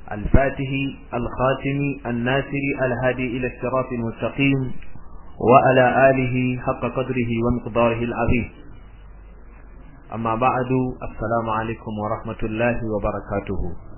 الفاتح الخاتم الناصر الهادي إلى الصراط المستقيم وعلى آله حق قدره ومقداره العظيم أما بعد السلام عليكم ورحمة الله وبركاته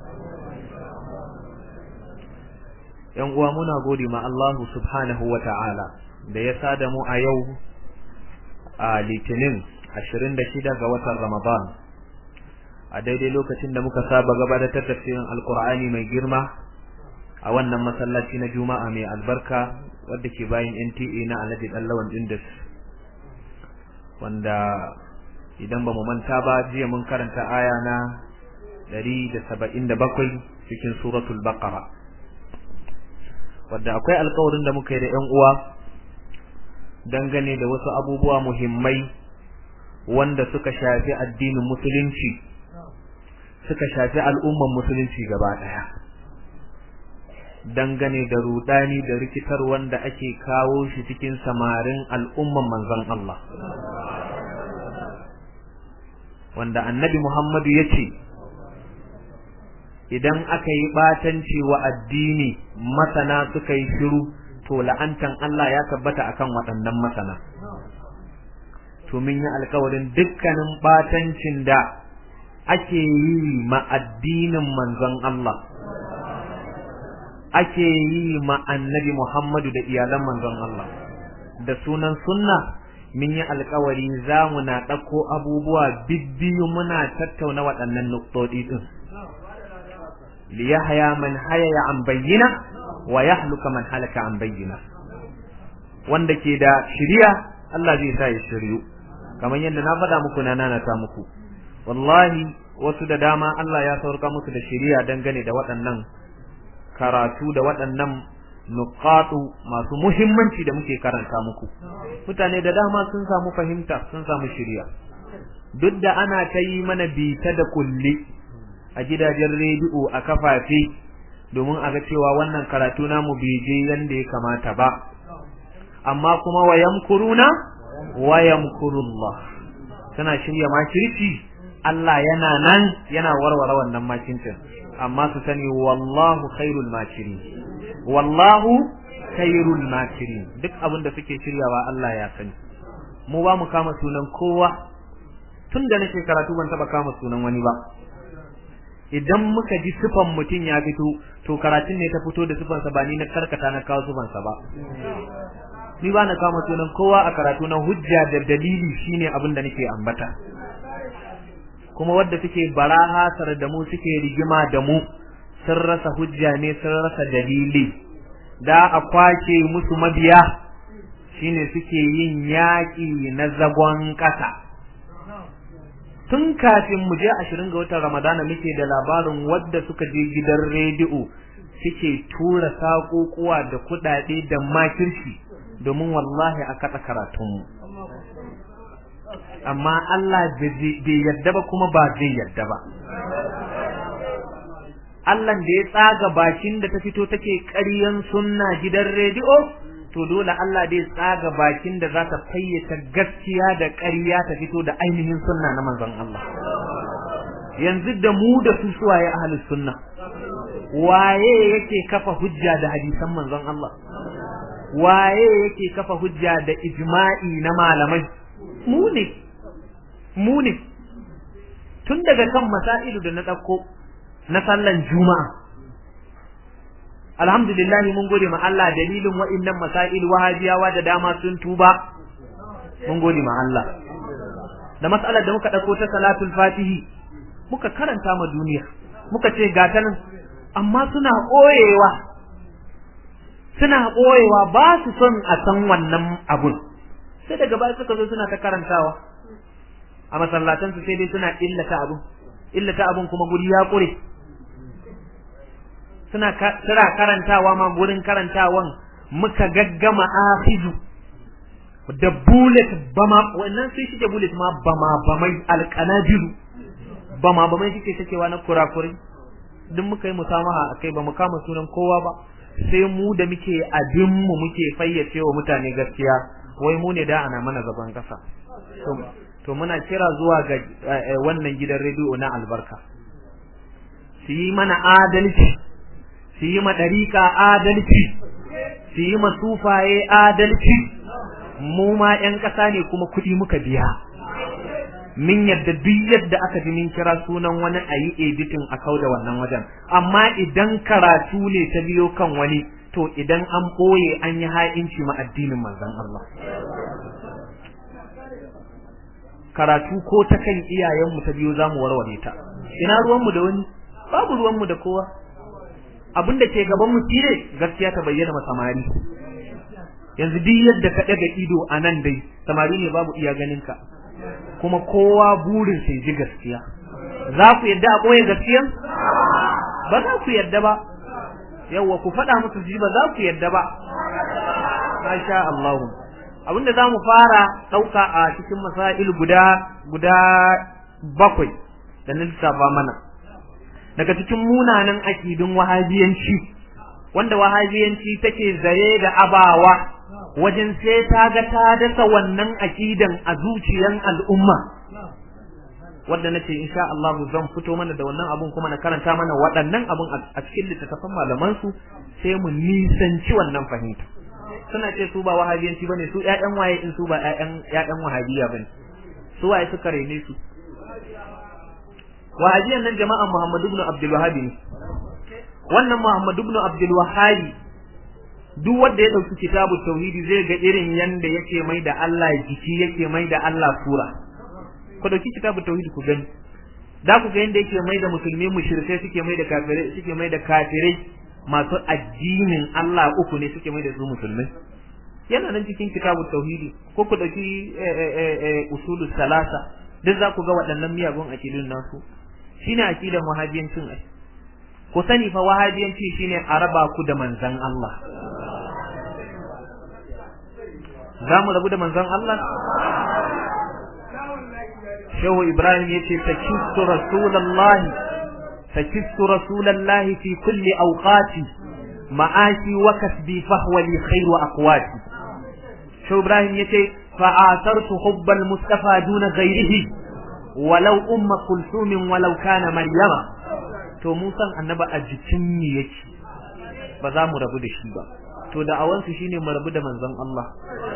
‘Yan uwa muna gode ma Allah subhanahu wa ta'ala da ya sada mu a yau a Litinin 26 ga watan Ramadan, a daidai lokacin da muka saba gabatar tafsirin Alkur'ani mai girma a wannan masallaci na Juma'a mai albarka wadda ke bayan NTA na Alhaji Dallawan Indus, wanda idan ba mu manta ba jiya mun karanta aya na 177 cikin suratul Baqara. wadda akwai alkawarin da muka yi da ‘yan uwa dangane da wasu abubuwa muhimmai wanda suka shafi addinin musulunci suka shafi al'umman musulunci gaba ɗaya dangane da rudani da rikitar wanda ake kawo shi cikin samarin al'umman manzon Allah wanda annabi Muhammadu ya ce idan aka yi batanci wa addini masana suka yi shiru to la'antan Allah ya tabbata akan waɗannan masana to mun yi alkawarin dukkanin batancin da ake yi ma addinin manzon Allah ake yi ma annabi Muhammadu da iyalan manzon Allah da sunan sunna mun yi alkawari za mu na ɗauko abubuwa bibbiyu muna tattauna waɗannan nuktodi ɗin liyahya man hayaya an bayyina wa yahluka man halaka an bayyina wanda ke da shiriya Allah zai sa ya shiryu kamar yadda na faɗa muku na nana ta muku wallahi wasu da dama Allah ya saurka musu da shiriya dangane da waɗannan karatu da waɗannan nuqatu masu muhimmanci da muke karanta muku mutane da dama sun samu fahimta sun samu shiriya duk da ana ta yi mana bita da kulli a gidajen rediyo a kafafe domin a ga cewa wannan karatu namu bai je yanda ya kamata ba amma kuma wa yamkuruna wa yamkurullah tana shirya makirci Allah yana nan yana warware wannan makincin amma su sani wallahu khairul makirin wallahu khairul makirin duk abin da suke shiryawa Allah ya sani mu ba mu kama sunan kowa tun da nake karatu ban taba kama sunan wani ba idan muka ji sifan mutum ya fito to karatun ne ta fito da sifansa ba ni na karkata na kawo sifansa ba ni ba na kama sunan kowa a karatu na hujja da dalili shine abin da nake ambata kuma wadda suke barahasar da mu suke rigima da mu sun rasa hujja ne sun rasa dalili da a kwace musu mabiya shine suke yin yaƙi na zagon ƙasa tun kafin mu je ashirin ga watan ramadana muke da labarin wadda suka je gidan rediyo suke tura saƙoƙuwa da kuɗaɗe da makirci domin wallahi a kaɗa karatunmu amma Allah bai yadda ba kuma ba zai yadda ba Allah da ya tsaga bakin da ta fito take ƙaryan sunna gidan rediyo to dole Allah dai tsaga bakin da za ta fayyace gaskiya da ƙarya ta fito da ainihin sunna na manzon Allah yanzu da mu da su suwaye ahlus sunna waye yake kafa hujja da hadisan manzon Allah waye yake kafa hujja da ijma'i na malamai mu ne mu ne tun daga kan masailu da na ɗauko na sallan juma'a alhamdulillah mun gode ma Allah dalilin wa'annan masail wahabiyawa da dama sun tuba mun gode ma Allah da mas'alar da muka dauko ta salatul fatihi muka karanta ma duniya muka ce gata nan amma suna koyewa suna koyewa ba su son a san wannan abun sai daga baya suka zo suna ta karantawa a masallatan su sai dai suna illata abun illata abun kuma guri ya kure suna suna karantawa ma gurin karantawan muka gaggama afizu da bullet bama wannan sai shike bullet ma bama bamai alqanabiru bama bamai shike sakewa na kurakuri duk muka yi musamaha akai ba mu kama sunan kowa ba sai mu da muke abin mu muke fayyace wa mutane gaskiya wai mu ne da ana mana gaban kasa to muna kira zuwa ga wannan gidan rediyo na albarka su yi mana adalci su yi ma ɗariƙa adalci su yi ma sufaye adalci mu ma 'yan ƙasa ne kuma kuɗi muka biya min yadda duk yadda aka ji min kira sunan wani a yi editin a kau da wannan wajen amma idan karatu ne ta biyo kan wani to idan an ɓoye an yi ha'inci ma addinin manzon Allah karatu ko ta kan iyayenmu ta biyo za mu warware ta ina ruwanmu da wani babu ruwanmu da kowa abin da ke gaban mu shine gaskiya ta bayyana ma samari yanzu duk yadda ka daga ido a nan dai samari ne babu iya ganin ka kuma kowa burin sai ji gaskiya za ku yadda a ɓoye gaskiya ba za ku yadda ba yawwa ku faɗa musu ji ba za ku yadda ba masha Allah abinda za mu fara ɗauka a cikin masail guda guda bakwai da na lissafa mana daga cikin munanan akidun wahabiyanci wanda wahabiyanci take zare da abawa wajen sai ta ga ta dasa wannan akidan a zuciyan al'umma wanda nace insha Allah zan fito mana da wannan abun kuma na karanta mana waɗannan abun a cikin littattafan malaman su sai mu nisanci wannan fahimta suna ce su ba wahabiyanci bane su ƴaƴan waye in su ba ƴaƴan ƴaƴan wahabiya bane su waye suka rene su wahabiyan nan jama'an Muhammad ibn Abdul Wahhab ne wannan Muhammad ibn Abdul Wahhab duk wanda ya dauki kitabu tauhidi zai ga irin yanda yake mai da Allah jiki yake mai da Allah sura ku dauki kitabu tauhidi ku gani da ku ga yanda yake mai da musulmi mushrikai suke mai da kafirai suke mai da kafirai masu addinin Allah uku ne suke mai da su musulmai yana nan cikin kitabu tauhidi ko ku dauki usulus salasa duk za ku ga waɗannan miyagun akidun nasu shine akidan wahabiyancin ai ku sani fa wahabiyanci shine a raba ku da manzon Allah za mu rabu da manzon Allah Shehu Ibrahim yace takistu rasulullahi takistu rasulullahi fi kulli awqati ma'ashi wa kasbi fahwa li khairu aqwati Shehu Ibrahim yace fa'asartu hubbal mustafa duna ghairihi walau umma kulsum walau kana maryama to mu san annaba a jikin mu yake ba za mu rabu da shi ba to da awansu shine mu rabu da manzon Allah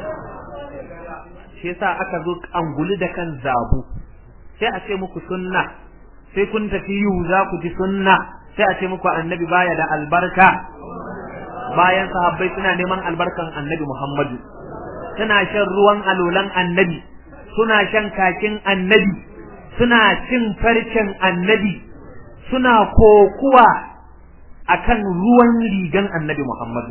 shi yasa aka zo anguli da kan zabu sai a ce muku sunna sai kun tafi yu za ku ji sunna sai a ce muku annabi baya da albarka bayan sahabbai suna neman albarkan annabi Muhammadu suna shan ruwan alolan annabi suna shan kakin annabi suna cin farcen annabi suna kokuwa akan ruwan rigan annabi Muhammadu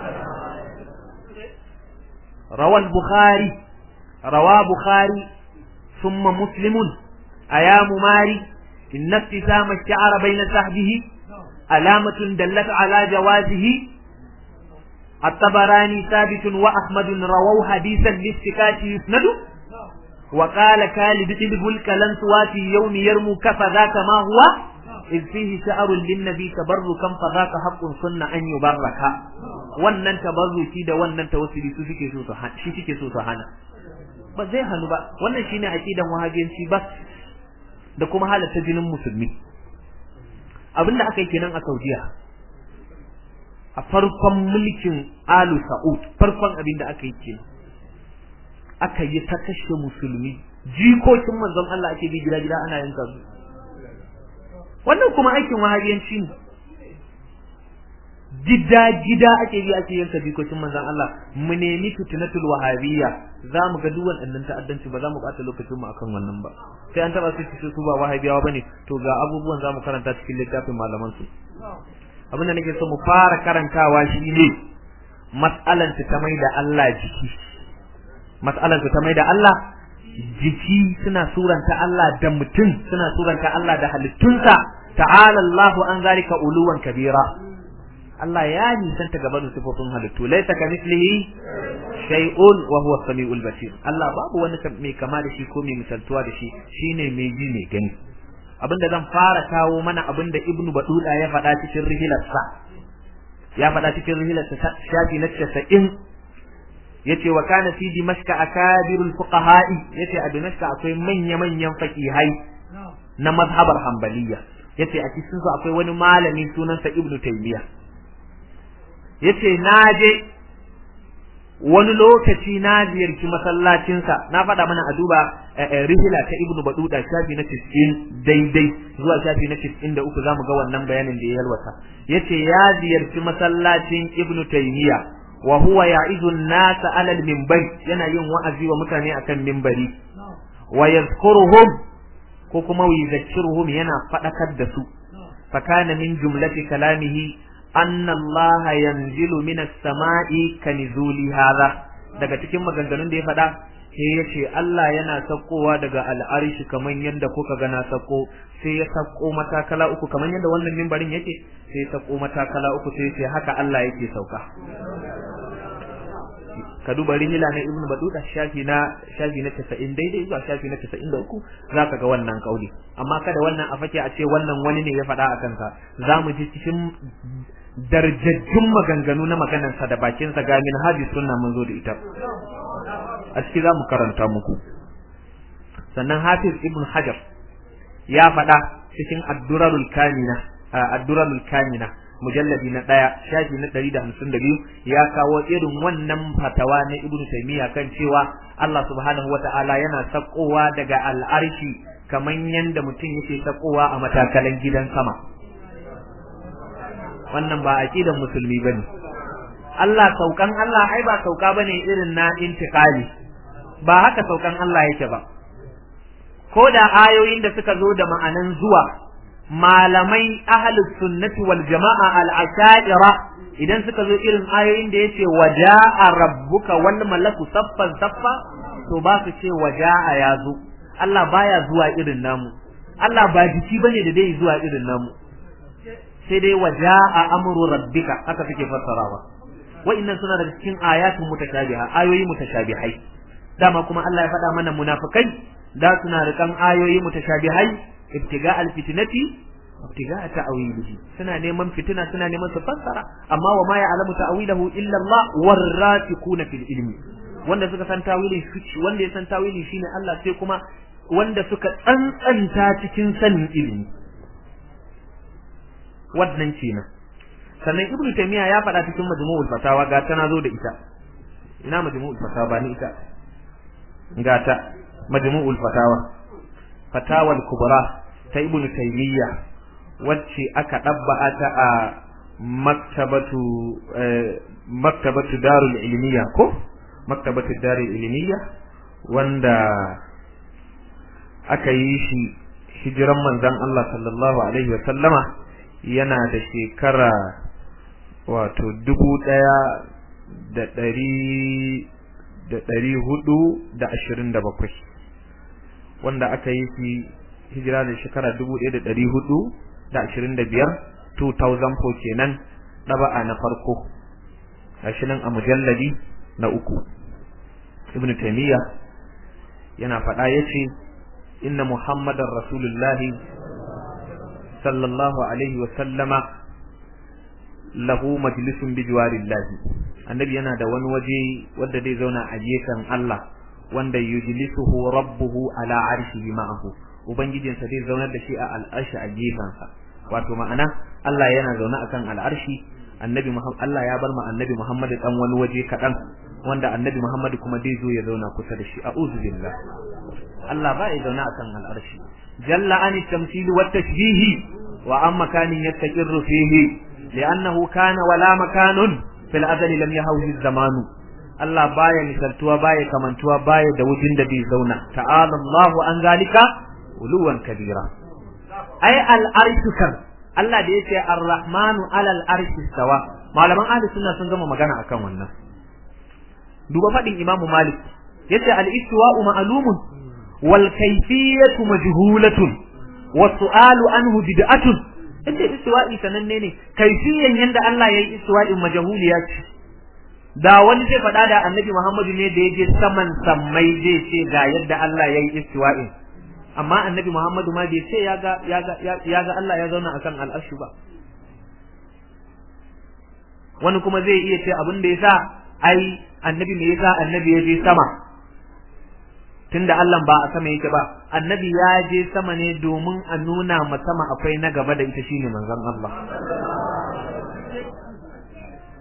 rawal bukhari rawa bukhari thumma muslimun ayamu mari inna ibtisama ash-sha'ra bayna sahbihi alamatun dallat ala jawazihi الطبراني ثابت وأحمد رووا حديثا للسكات يسند وقال كالد إذ الكلن في يوم يرمو كفذاك ما هو إذ فيه شعر للنبي تبركا فذاك حق سنة أن يبرك wannan tabarruki da wannan tawassuli su suke so su shi suke so su hana ba zai hanu ba wannan shine aqidan wahabiyanci ba da kuma halatta jinin musulmi abinda aka yi kenan a Saudiya a farkon mulkin Alu Sa'ud farkon abin da aka yi ke aka yi ta kashe musulmi jikokin manzon Allah ake bi gida gida ana yanka su wannan kuma aikin wahabiyanci ne gida gida ake bi ake yanka jikokin manzon Allah mu nemi fitnatul wahabiyya za mu ga duk wannan ta'addanci ba za mu bata lokacin mu akan wannan ba sai an taba su su ba wahabiyawa bane to ga abubuwan za mu karanta cikin littafin malaman su abin da nake so mu fara karantawa shine mas'alan ta mai da Allah jiki mas'alan ta mai da Allah jiki suna suranta Allah da mutum suna suranta Allah da halittunsa ta'ala Allahu an zalika uluwan kabira Allah ya nisanta gaban sifofin halittu laisa ka mislihi shay'un wa huwa samiul basir Allah babu wani mai kama da shi ko mai misaltuwa da shi shine mai ji mai gani abinda zan fara kawo mana abinda ibnu baduda ya faɗa cikin rihilarsa ya faɗa cikin rihilarsa shafi na 90 yace wa kana fi dimashqa akabirul fuqaha'i yace a dimashqa akwai manya manyan faqihai na mazhabar hanbaliya yace a cikin su akwai wani malami sunansa ibnu taymiya yace na je wani lokaci na ziyarci masallacinsa na faɗa mana a duba rihila ta ibnu baduda shafi na 90 daidai zuwa shafi na 93 zamu ga wannan bayanin da ya yalwata yace ya ziyarci masallacin ibnu taymiya wa huwa ya'idu an-nasa 'ala al-minbar yana yin wa'azi wa mutane akan minbari wa yadhkuruhum ko kuma yuzakkiruhum yana fadakar da su fa kana min jumlati kalamihi anna Allah yanzilu minas sama'i kanizuli hadha daga cikin maganganun da ya faɗa sai ya ce Allah yana saukowa daga al'arshi kamar yadda kuka gana sauko sai ya sauko matakala uku kamar yadda wannan mimbarin yake sai ya sauko matakala uku sai ya ce haka Allah yake sauka ka duba rimila na ibnu baduda shafi na shafi na 90 daidai zuwa shafi na 93 zaka ga wannan kauli amma kada wannan a fake a ce wannan wani ne ya faɗa a kansa zamu ji cikin darjajjun maganganu na maganarsa da bakinsa ga min hadis sunna mun zo da ita a ciki zamu karanta muku sannan hafiz ibn hajar ya faɗa cikin addurarul kamina addurarul kamina mujalladi na ɗaya shafi na ɗari da hamsin da biyu ya kawo irin wannan fatawa na ibnu taymiya kan cewa Allah subhanahu wa ta'ala yana sakowa daga al'arshi kamar yadda mutum yake sakowa a matakalan gidan sama wannan ba aqidan musulmi bane Allah saukan Allah ai ba sauka bane irin na intiqali ba haka saukan Allah yake ba ko da ayoyin da suka zo da ma'anan zuwa malamai ahlus sunnati wal jama'a al ashaira idan suka zo irin ayoyin da yace waja'a rabbuka wal malaku saffan saffa to ba su ce waja'a ya zo Allah baya zuwa irin namu Allah ba jiki bane da dai zuwa irin namu sai dai waja'a amru rabbika haka suke fassarawa wa'annan suna daga cikin ayatun mutashabiha ayoyi mutashabihai dama kuma Allah ya faɗa mana munafikai da suna rikan ayoyi mutashabihai ibtiga alfitnati ibtiga ta'wilihi suna neman fitina suna neman su fassara amma wa ma ya'lamu ta'wilahu illa Allah warasikuna fil ilmi wanda suka san tawilin shi wanda ya san tawili shine Allah sai kuma wanda suka tsantsanta cikin sanin ilimi wannan kenan sannan ibnu taymiya ya faɗa cikin majmu'ul fatawa ga ta nazo da ita ina majmu'ul fatawa ba ni ita ga ta majmu'ul fatawa fatawal kubra ta ibnu taymiya wacce aka dabba'a ta a maktabatu maktabatu darul ilmiya ko maktabatu darul ilmiya wanda aka yi shi hijiran manzon Allah sallallahu alaihi wa sallama yana da shekara wato dubu ɗaya da ɗari da ɗari hudu da ashirin da bakwai wanda aka yi shi hijira da shekara dubu ɗaya da ɗari hudu da ashirin da biyar 2004 kenan ɗaba'a na farko gashi nan a mujalladi na uku ibn taymiya yana faɗa ya ce inna muhammadan rasulullahi sallallahu alaihi wa sallama lahu majlisun bi jiwarillahi annabi yana da wani waje wanda zai zauna a gefen Allah wanda yujlisuhu rabbuhu ala arshihi ma'ahu ubangijinsa zai zaunar da shi a al'arshi a gefensa wato ma'ana Allah yana zaune akan al'arshi annabi Muhammad Allah ya bar ma annabi Muhammad dan wani waje kadan wanda annabi Muhammad kuma zai zo ya zauna kusa da shi a'udhu billah Allah ba ya zauna akan al'arshi jalla an tamthil wa tashbih wa amma kanin yastaqirru fihi li'annahu kana wala makanun fil azali lam yahawhi zamanu Allah baya misaltuwa baya kamantuwa baya da wujin da bai zauna ta'ala Allahu an zalika uluwan kabira ai al-arshu kan Allah da yace ar-rahmanu alal arshi stawa malaman ahli sunna sun gama magana akan wannan duba fadin imamu malik yace al-istiwa'u ma'lumun wal kayfiyatu majhulatun wa su'alu anhu bid'atun yace istiwa'i sananne ne kayfiyan yanda Allah yayi istiwa'in majhuliya ce da wani zai faɗa da annabi Muhammadu ne da ya je saman sammai zai ce ga yadda Allah yayi istiwa'in amma annabi Muhammadu ma bai ce ya ga ya ga ya ga Allah ya zauna akan al'arshi ba wani kuma zai iya ce abin da yasa ai annabi me yasa annabi ya je sama tunda Allah ba a sama yake ba annabi ya je sama ne domin a nuna ma sama akwai na gaba da ita shine manzon Allah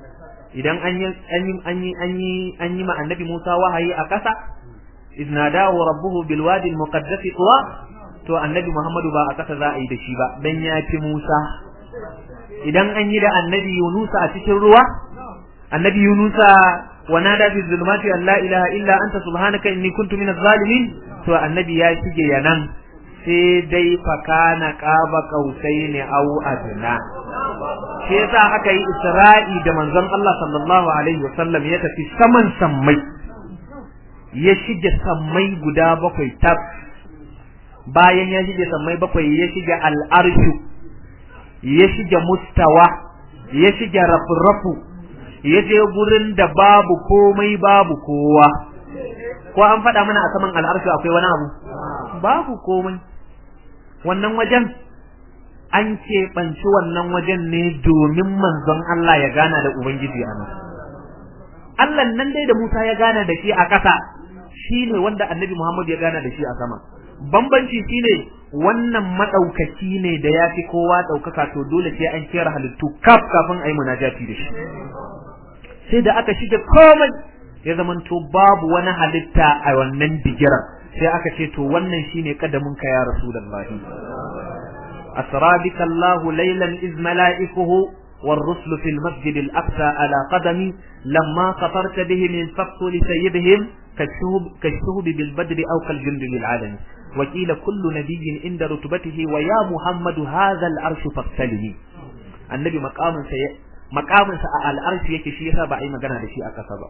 idan an yi an yi an yi an yi an yi ma annabi Musa wahayi a kasa iznadahu rabbuhu bil wadi al muqaddas tuwa to annabi Muhammadu ba a kasa za a yi da shi ba dan ya fi Musa idan an yi da annabi Yunusa a cikin ruwa annabi Yunusa wa nada fi zulumati an la ilaha illa anta subhanaka inni kuntu minaz zalimin to annabi ya shige yanan sai dai fakana qaba qausaini aw adna shi yasa aka yi Isra'i da manzon Allah sallallahu alaihi wasallam ya tafi saman sammai ya shige sammai guda bakwai tab bayan ya shige sammai bakwai ya shige al'arshu ya shige mustawa ya shige rafu-rafu ya je gurin da babu komai babu kowa ko an faɗa mana a saman al'arshu akwai wani abu babu komai wannan wajen an keɓanci wannan wajen ne domin manzon Allah ya gana da Ubangiji a nan. Allah nan dai da Musa ya gana da shi a ƙasa shi ne wanda annabi Muhammad ya gana da shi a sama. Bambanci shi ne wannan maɗaukaki ne da ya fi kowa ɗaukaka to dole sai an kera halittu kaf kafin a yi munajati da shi. Sai da aka shige komai ya zamanto babu wani halitta a wannan bigiran sai aka ce to wannan shine kadamin ka ya Rasulullahi. أسرى بك الله ليلا إذ ملائكه والرسل في المسجد الأقصى على قدمي لما خطرت به من سقط لسيدهم كالشهب, كالشهب بالبدر أو كالجند للعالم وكيل كل نبي عند رتبته ويا محمد هذا العرش فاغتلني النبي مقام سي مقام على العرش yake shi yasa ba a yi magana da shi a kasa ba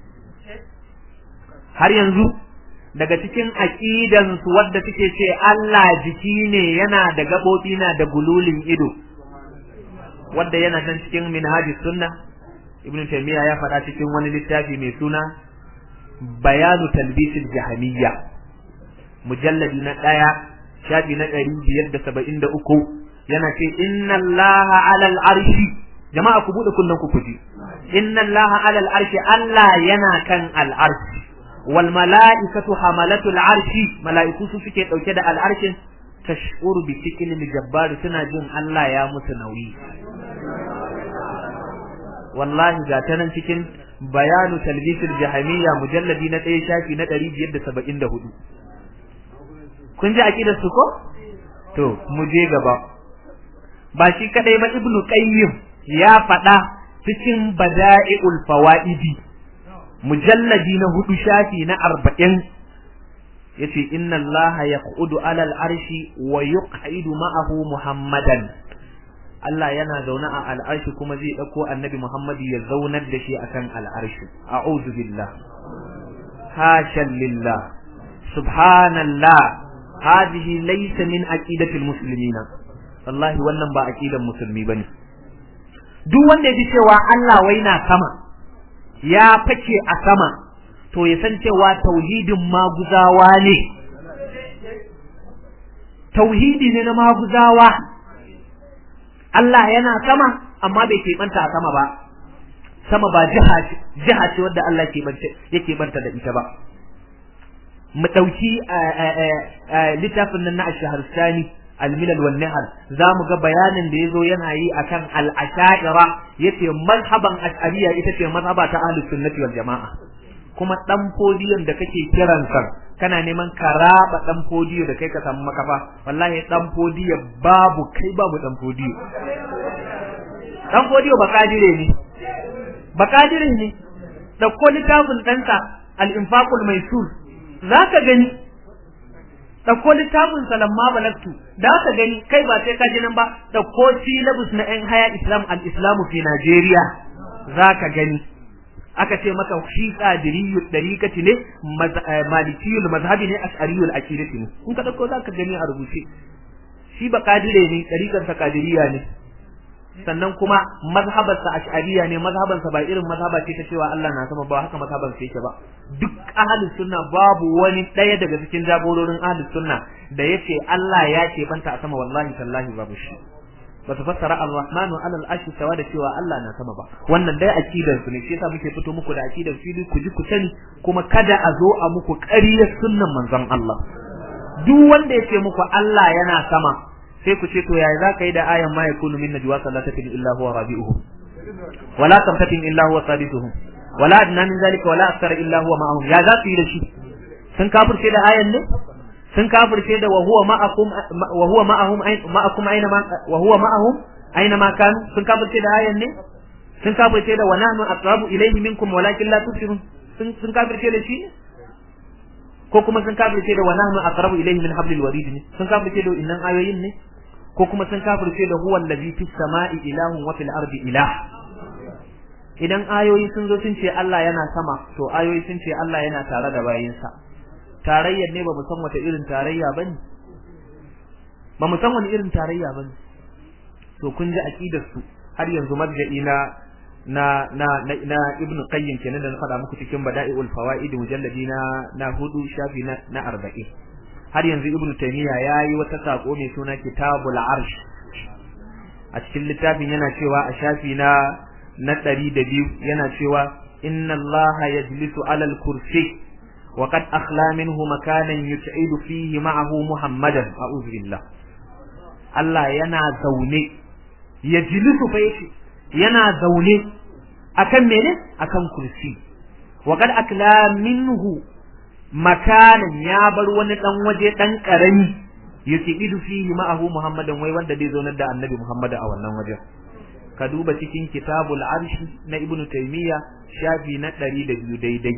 har yanzu daga cikin aqidansu wadda suke ce Allah jiki ne yana da gabobi na da gululin ido wadda yana nan cikin minhajus sunna ibnu taymiya ya faɗa cikin wani littafi mai suna bayanu talbisil jahamiyya mujalladi na ɗaya shafi na ɗari biyar da saba'in da uku yana ce inna allaha alal arshi jama'a ku buɗe kunnen ku kuji inna allaha alal arshi Allah yana kan al arshi wal mala'ikatu hamalatul arshi mala'iku su suke dauke da al'arshin tashuru bi cikin jabbar suna jin Allah ya musu nauyi wallahi ga ta nan cikin bayanu talbisul jahamiyya mujalladi na ɗaya shafi na ɗari biyar da saba'in da hudu kun ji aƙidar su ko to mu je gaba ba shi kadai ba ibnu qayyim ya faɗa cikin bada'iul fawaidi mujalladi na hudu shafi na arba'in yace inna Allah yaqudu alal arshi wa yuqidu ma'ahu muhammadan Allah yana zaune a al'arshi kuma zai dauko annabi Muhammad ya zaunar da shi akan al'arshi a'udhu billah hasha lillah subhanallah hadhihi laysa min aqidati almuslimin wallahi wannan ba aqidan musulmi bane duk wanda ya ji cewa Allah wai na sama ya fake a sama to ya san cewa tauhidin maguzawa ne tauhidi ne na maguzawa Allah yana sama amma bai keɓanta a sama ba sama ba jiha jiha ce wadda Allah yake banta da ita ba mu ɗauki littafin nan na ash-shahristani al-milal wan nihal zamu ga bayanin da yazo yana yi akan al-asha'ira yace mazhaban ash'ariyya ita ce mazhaba ta ahlus sunnati wal jamaa kuma dan podiyon da kake kiran sa kana neman ka raba dan podiyo da kai ka samu makafa wallahi dan podiyo babu kai babu dan podiyo dan podiyo bakadire ne bakadire ne dauko littafin ɗansa al-infaqul maisur zaka gani ɗauko littafin salamma balagtu da ka gani kai ba sai ka ji nan ba ɗauko syllabus na yan haya islam al islamu fi najeriya za ka gani aka ce maka shi qadiriyyu dariqati ne malikiyul mazhabi ne ash'ariyul aqidati ne in ka ɗauko za ka gani a rubuce shi ba qadire ne dariqan sa qadiriyya ne sannan kuma mazhabarsa ash'ariyya ne mazhabansa ba irin mazhaba ce ta cewa Allah na sama ba haka mazhabansa yake ba duk ahlus sunna babu wani daya daga cikin jagororin ahlus sunna da yace Allah ya ce banta a sama wallahi tallahi babu shi ba su fassara ar-rahmanu ala al-arshi sawa da cewa Allah na sama ba wannan dai akidar su ne shi yasa muke fito muku da akidar fili ku ji ku sani kuma kada a zo a muku ƙaryar sunnan manzon Allah duk wanda ya ce muku Allah yana sama sai ku ce to yaya za ka yi da ayan ma yakunu min najwa sallatin illa huwa rabi'uhu wala kamtatin illa huwa sadisuhum wala adna min zalika wala akthara illa huwa ma'ahum ya za su yi da shi sun kafirce da ayan ne sun kafirce da wa huwa ma'akum wa huwa ma'ahum ma'akum aina ma wa huwa ma'ahum aina ma kan sun kafirce da ayan ne sun kafirce da wa nahnu aqrabu ilayhi minkum walakin la tubsirun sun sun kafirce da shi ko kuma sun kafirce da wa nahnu aqrabu ilayhi min hablil warid ne sun kafirce da innan ayoyin ne ko kuma sun kafirce da huwa allazi fis sama'i ilahun wa fil ardi ilah idan ayoyi sun zo sun ce Allah yana sama to ayoyi sun ce Allah yana tare da bayinsa tarayyar ne ba mu san wata irin tarayya bane ba mu san wani irin tarayya bane to kun ji aqidar su har yanzu marja'i na na na na, na ibnu qayyim kenan da na faɗa muku cikin bada'iul fawaid mujalladi na na hudu shafi na na 40 har yanzu ibnu taymiya yayi wata sako mai suna kitabul arsh a cikin littafin yana cewa a shafi na na ɗari da biyu yana cewa inna allaha yajlisu alal kursi wa qad akhla minhu makanan yut'idu fihi ma'ahu muhammadan a'udhu billah Allah yana zaune yajlisu fa yace yana zaune akan mene akan kursi wa qad akla minhu makanan ya bar wani dan waje dan karami yut'idu fihi ma'ahu muhammadan wai wanda zai zaunar da annabi muhammad a wannan wajen ka duba cikin kitabul arshi na ibnu taymiya shafi na ɗari da biyu daidai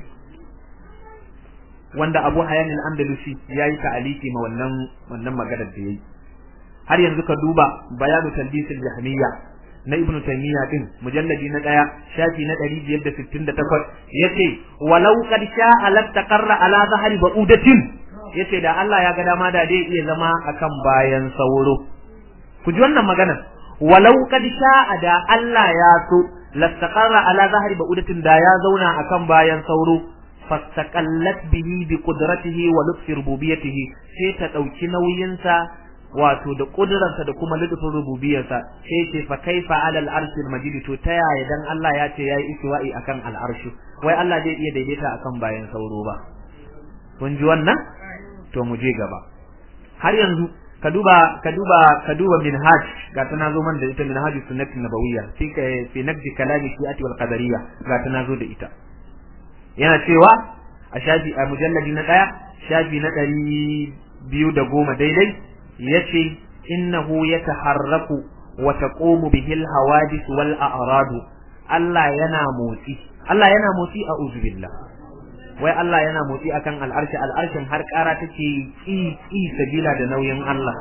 wanda abu hayan al-andalusi yayi ta'aliki ma wannan wannan maganar da yayi har yanzu ka duba bayanu talbisul jahmiya na ibnu taymiya din mujalladi na daya shafi na 568 yace walau qad sha'a lattaqarra ala zahri ba'udatin yace da Allah ya ga dama da dai iya zama akan bayan sauro ku ji wannan maganar walau kad sha'a da Allah ya so lastaqarra ala zahri ba'udatin da ya zauna akan bayan sauro fastaqallat bihi bi qudratihi wa lutfi rububiyyatihi sai ta dauki nauyin sa wato da kuduransa da kuma lutfin rububiyarsa sai ce fa kaifa ala al-arshil majid to ta yaya dan Allah ya ce yayi istiwa'i akan al-arshu wai Allah zai iya daidaita akan bayan sauro ba kun ji wannan to mu je gaba har yanzu ka duba ka duba ka duba minhaj ga ta nazo man da ita minhaj sunnati nabawiyya fi fi naqdi kalami shi'ati wal qadariyya ga ta nazo da ita yana cewa a shafi a mujalladi na daya shafi na ɗari biyu da goma daidai yace innahu yataharraku wa taqumu bihi al hawadith wal a'rad Allah yana motsi Allah yana motsi a uzubillah wai Allah yana motsi akan al'arshi al'arshin har ƙara take ƙi ƙi sabila da nauyin Allah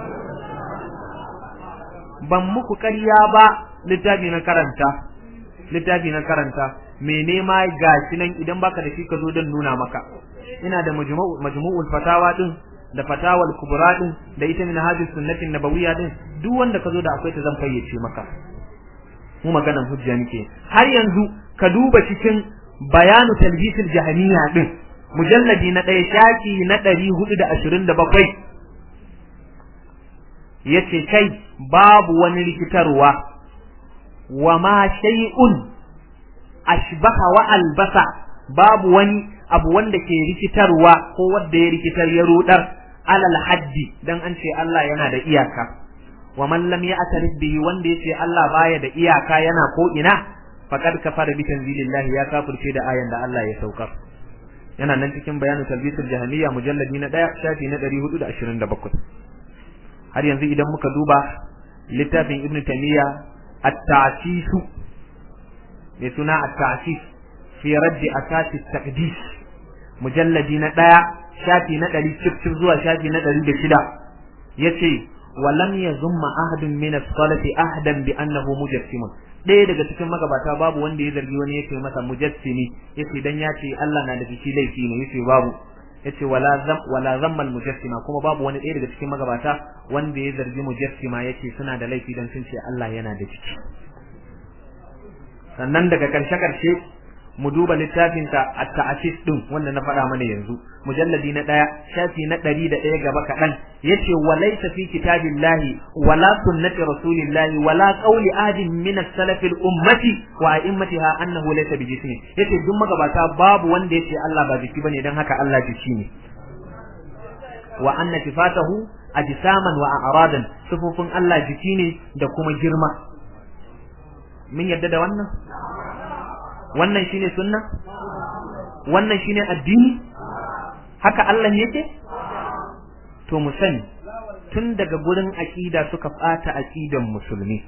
ban muku ƙarya ba littafi na karanta littafi na karanta me nema gashi nan idan baka da shi ka zo don nuna maka ina da majmu'ul fatawa din da fatawal kubra din da ita min hadis sunnatin nabawiyya din duk wanda ka zo da akwai ta zan fayyace maka mu maganan hujja nake har yanzu ka duba cikin bayanu talbisul jahaniya din mujalladi na ɗaya shaki na ɗari hudu da ashirin da bakwai yace kai babu wani rikitarwa wa ma shay'un ashbaha wa albasa babu wani abu wanda ke rikitarwa ko wanda ya rikitar ya rudar alal haddi dan an ce Allah yana da iyaka wa man lam ya'tarif bihi wanda yace Allah baya da iyaka yana ko ina faqad kafara bi tanzilillahi ya kafirce da ayan da Allah ya saukar yana nan cikin bayanin talbisul jahiliya mujalladi na 1 shafi na 427 har yanzu idan muka duba littafin ibn taymiya at-ta'sis mai suna at-ta'sis fi raddi asasi taqdis mujalladi na 1 shafi na 100 cif zuwa shafi na 106 yace ولم يذم أحد من الصلاة أحدا بأنه مجسم ɗaya daga cikin magabata babu wanda ya zargi wani yake masa mujassimi yace dan ya ce Allah na da shi laifi ne yace babu yace wala zam wala zammal mujassima kuma babu wani ɗaya daga cikin magabata wanda ya zargi mujassima yace suna da laifi dan sun ce Allah yana da ciki sannan daga karshe karshe mu duba littafin ta at-ta'sis din wanda na faɗa mana yanzu mujalladi na ɗaya shafi na ɗari da ɗaya gaba kaɗan yace walaysa fi kitabillahi wala sunnati rasulillahi wala qawli ahadin min as-salaf al-ummati wa a'immatiha annahu laysa bi jismi yace duk magabata babu wanda yace Allah ba jiki bane dan haka Allah jiki ne wa anna sifatahu ajsaman wa a'radan sifofin Allah jiki ne da kuma girma mun yadda da wannan wannan shine sunna wannan shine addini haka Allah yake to mu sani tun daga gurin aqida suka bata aqidan musulmi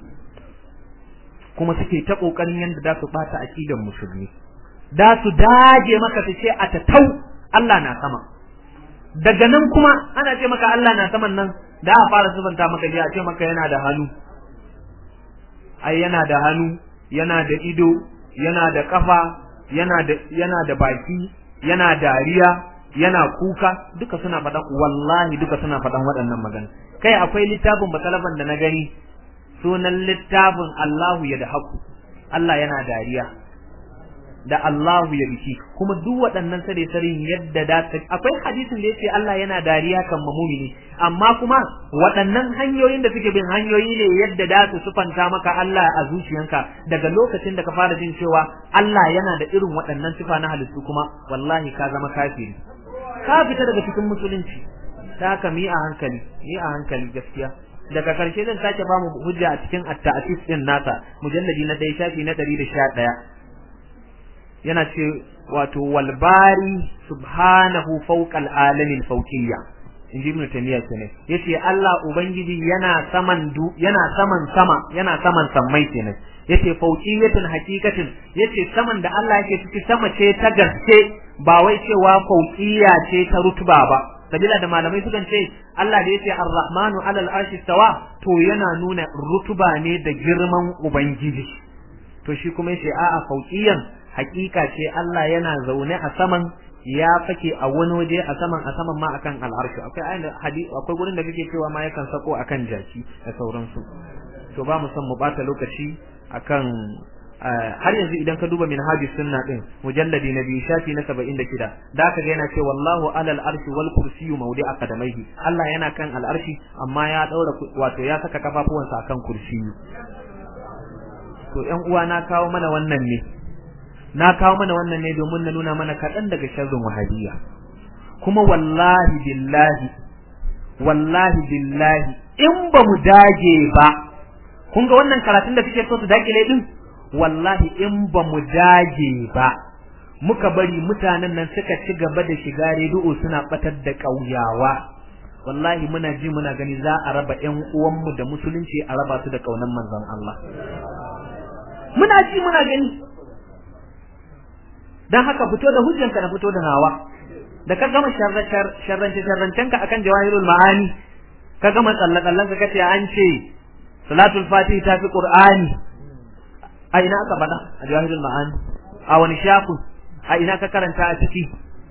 kuma suke ta kokarin yanda za su bata aqidan musulmi da su dage maka su ce a tatau Allah na sama daga nan kuma ana ce maka Allah na saman nan da a fara zubanta maka ji a ce maka yana da hannu ai yana da hannu yana da ido yana da kafa yana da yana da baki yana dariya yana kuka duka suna faɗan wallahi duka suna faɗan waɗannan magana kai akwai littafin batalafan da na gani sunan littafin Allahu ya da haku Allah yana dariya da Allahu ya biki kuma duk waɗannan sare sarin yadda da akwai hadisin da yace Allah yana dariya kan mumini amma kuma waɗannan hanyoyin da suke bin hanyoyi ne yadda da su sufanta maka Allah a zuciyanka daga lokacin da ka fara jin cewa Allah yana da irin waɗannan sifa na halittu kuma wallahi ka zama kafiri ka fita daga cikin musulunci ta haka mi a hankali mi a hankali gaskiya daga karshe zan sake ba mu hujja a cikin at-ta'sis din nasa mujalladi na 1 shafi na 111 yana ce wato walbari subhanahu fawqal alamin fawqiyya inji ibn tamiya kenan yace Allah ubangiji yana saman du yana saman sama yana saman sammai kenan yace fawqiyatin hakikatin yace saman da Allah yake ciki sama ce ta gaske ba wai cewa fawqiyya ce ta rutuba ba sabila da malamai sukan ce Allah da yace ar-rahmanu alal arshi stawa to yana nuna rutuba ne da girman ubangiji to shi kuma yace a'a fawqiyan hakika ce Allah yana zaune a saman ya fake a wani waje a saman a saman ma akan al'arshi akwai ayin hadisi akwai gurin da kake cewa ma yakan sako akan jaki da sauransu to ba mu san mu bata lokaci akan har yanzu idan ka duba minhajus sunna din mujalladi na biyu shafi na 76 da ka ga yana ce wallahu alal arshi wal kursiyyu mawdi'a qadamaihi Allah yana kan al'arshi amma ya daura wato ya saka kafafuwansa akan kursiyu to ƴan uwa na kawo mana wannan ne na kawo mana wannan ne domin na nuna mana kaɗan daga sharrin wahabiyya kuma wallahi billahi wallahi billahi in ba mu dage ba kun ga wannan karatun da suke so su dakile din wallahi in ba mu dage ba muka bari mutanen nan suka ci gaba da shiga rediyo suna batar da ƙauyawa wallahi muna ji muna gani za a raba ƴan uwanmu da musulunci a raba su da ƙaunar manzon Allah muna ji muna gani dan haka fito da hujjanka na fito da nawa da ka gama sharrance sharrancenka akan jawahirul ma'ani ka gama tsallakallan ka kace an ce salatul fatih ta fi qur'ani a ina aka bada a jawahirul ma'ani a wani shafu a ina ka karanta a ciki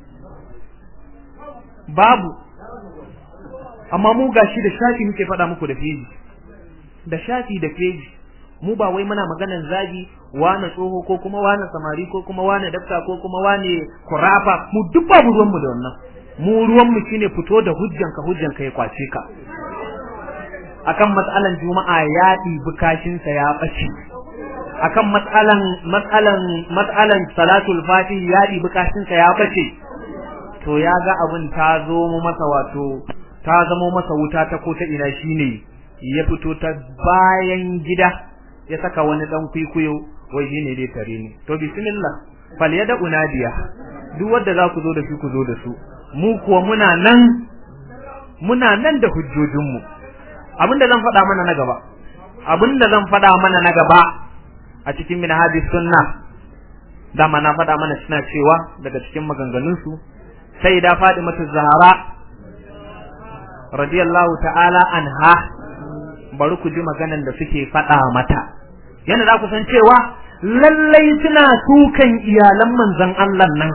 babu amma mu gashi da shafi muke faɗa muku da feji da shafi da feji mu ba wai muna maganan zagi wane tsoho ko kuma wane samari ko kuma wane dafta ko kuma wane kurafa mu duk babu ruwanmu da wannan mu ruwanmu shine fito da hujjanka hujjanka ya kwace ka akan matsalan juma'a ya ɗibi kashinsa ya ɓace akan matsalan matsalan matsalan salatul fatih ya ɗibi kashinsa ya ɓace to ya ga abin ta zo mu masa wato ta zamo masa wuta ta ko ta ina shine ya fito ta bayan gida ya saka wani dan kwikwiyo wai shine dai tare ni to bismillah fal yada unadiya duk wanda za ku zo da su ku zo da su mu kuwa muna nan muna nan da hujjojin mu abinda zan faɗa mana na gaba abinda zan faɗa mana na gaba a cikin minhajis sunna dama na faɗa mana suna cewa daga cikin maganganun su sai da Fatimatu Zahra radiyallahu ta'ala anha bari ku ji maganan da suke faɗa mata yana za ku san cewa lallai suna sukan iyalan manzon Allah nan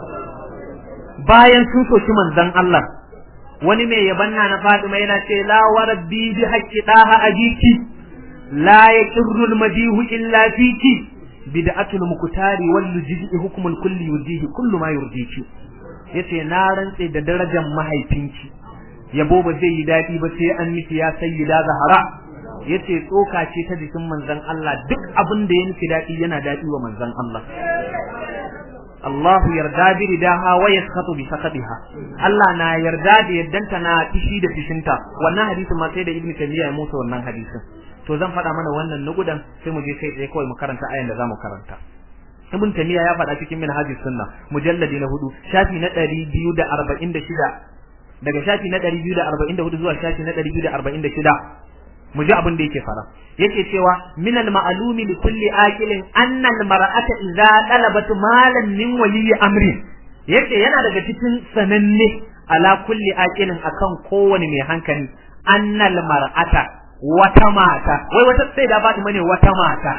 bayan sun soki manzon Allah wani mai yabanna na Fatima yana ce la warabbi bi haqqi daha ajiki la yaqirru al-madihu illa fiki bid'atul muktari wal lujji hukmul kulli yudihi kullu ma yurdiki yace na rantse da darajar mahaifinki yabo ba zai yi dadi ba sai an miki ya sayyida zahara yace tsoka ce ta jikin manzon Allah duk abin da ya miki dadi yana dadi wa manzon Allah Allah yarda bi ridaha wa yaskhatu bi sakatiha Allah na yarda da yaddanta na tishi da tishinta wannan hadisin ma sai da Ibn Taymiyyah ya musu wannan hadisin to zan faɗa mana wannan nugudan sai mu je kai tsaye kawai mu karanta ayan da zamu karanta Ibn Taymiyyah ya faɗa cikin Minhajus Sunna mujalladi na hudu shafi na 246 daga shafi na 244 zuwa shafi na 246 mu ji abin da yake fara yake cewa min al ma'lumi li kulli aqilin anna al mar'ata idza talabat malan min wali amri yake yana daga cikin sananne ala kulli aqilin akan kowane mai hankali anna al mar'ata wata mata wai wata sai da faɗi mane wata mata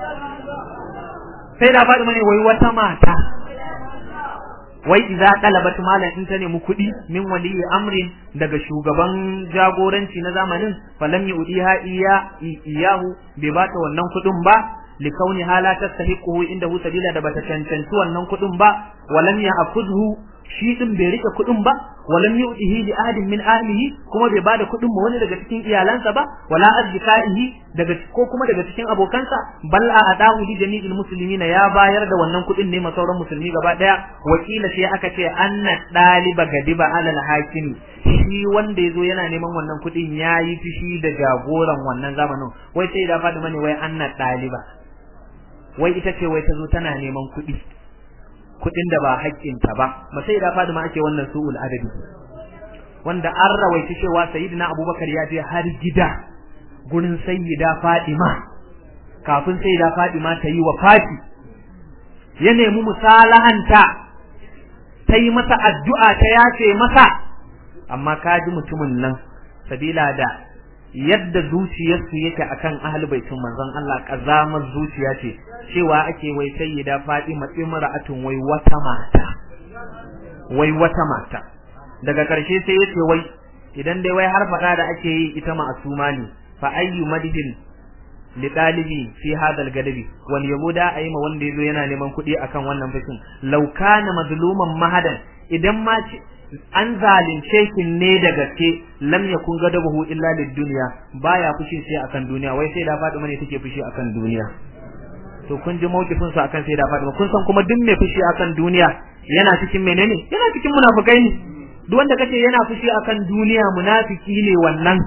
sai da faɗi mane wai wata mata wai idza talabat malan in ta nemi kuɗi min waliyi amrin daga shugaban jagoranci na zamanin falam yudiha iya iyahu bai bata wannan kuɗin ba likauni hala tastahiquhu inda hu sabila da bata cancanci wannan kuɗin ba walam ya akudhu shi din bai rike kuɗin ba walam yudihi li ahadin min ahlihi kuma bai bada kuɗin ma wani daga cikin iyalansa ba wala azkaihi daga ko kuma daga cikin abokansa bal a adahu li jami'il muslimin ya bayar da wannan kuɗin ne ma sauran musulmi gaba daya wakila sai aka ce anna daliba gadiba alal hakimi shi wanda yazo yana neman wannan kuɗin yayi fishi da jagoran wannan zamanin wai sai da fadi mane wai anna daliba wai ita ce wai tazo tana neman kuɗi kuɗin da ba haƙƙinta ba ba sai da fadi ma ake wannan su'ul adabi wanda an rawaita cewa sayyidina abubakar ya je har gida gurin sayyida Fadima kafin sayyida Fadima ta yi wa Fati ya nemi musalahanta ta yi masa addu'a ta yace masa amma ka ji mutumin nan sabila da yadda zuciyarsu yake akan ahlul baitin manzon Allah kazamar zuciya ce cewa ake wai sayyida Fadima imra'atun wai wata mata wai wata mata daga ƙarshe sai yace wai idan dai wai har faɗa da ake yi ita ma'asuma ne fa ayyu madhin li dalibi fi hada al-gadabi wal yahuda ayma wanda yazo yana neman kuɗi akan wannan fashin law kana mazluman mahadan idan ma an zalunce ki ne da gaske lam yakun gadabuhu illa lid-dunya baya fushi sai akan duniya wai sai da Fatima ne take fushi akan duniya to kun ji mawkifin su akan sai da Fatima kun san kuma duk mai fushi akan duniya yana cikin menene yana cikin munafikai ne duk wanda kace yana fushi akan duniya munafiki ne wannan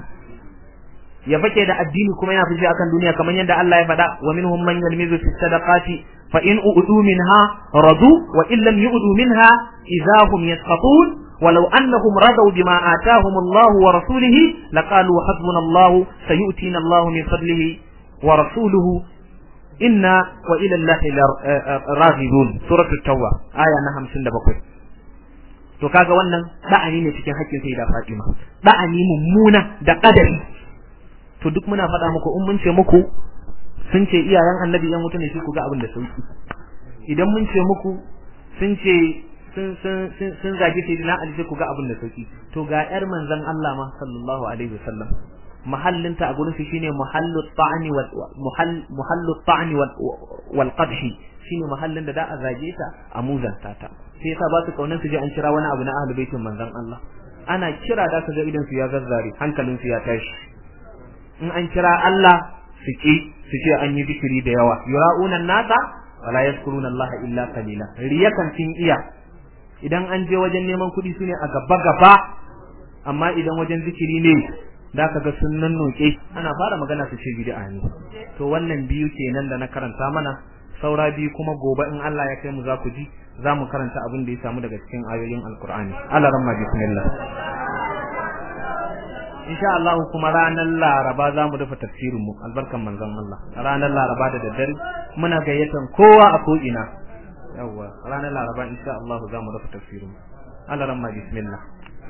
ya fake da addini kuma yana fushi akan duniya kamar yadda Allah ya faɗa wa minhum man yalmizu fi sadaqati fa in u'du minha radu wa in lam yu'du minha idza hum yasqatun ولو أنهم رضوا بما آتاهم الله ورسوله لقالوا حسبنا الله سيؤتينا الله من فضله ورسوله إنا وإلى الله راغبون سورة التوبة آية نهم سند بقوي to kaga wannan da'ani ne cikin haƙƙin sai da Fatima da'ani mummuna da kadari to duk muna faɗa muku in mun ce muku sun ce iyayen annabi yan wuta ne sai ku ga abin da sauki idan mun ce muku sun ce sun sun sun zagi sai na Ali sai ku ga abin da sauki to ga yar manzon Allah ma sallallahu alaihi wasallam mahallinta a gurin shi shine muhallu ta'ani wal muhall muhallu ta'ani wal wal qadhi shine mahallin da da a zage ta a muzanta ta sai yasa ba su kaunan su je an kira wani abu na ahlul baitin manzon Allah ana kira da ka ga idan su ya zazzare hankalin su ya tashi in an kira Allah su ki su ce an yi zikiri da yawa yura'una nasa wala yazkuruna Allah illa qalila riyakan sun iya idan an je wajen neman kuɗi su ne a gaba gaba amma idan wajen zikiri ne da ka ga sun nan noke ana fara magana su ce bid'a ne to wannan biyu kenan da na karanta mana saura biyu kuma gobe in Allah ya kai mu za ku ji za mu karanta abin da ya samu daga cikin ayoyin alkur'ani Allah ramma bismillah insha Allah kuma ranar Laraba za mu dafa tafsirin mu albarkan manzon Allah ranar Laraba da daddare muna gayyatan kowa a ko ina yawa ranar Laraba insha Allah za mu dafa tafsirin mu Allah ramma bismillah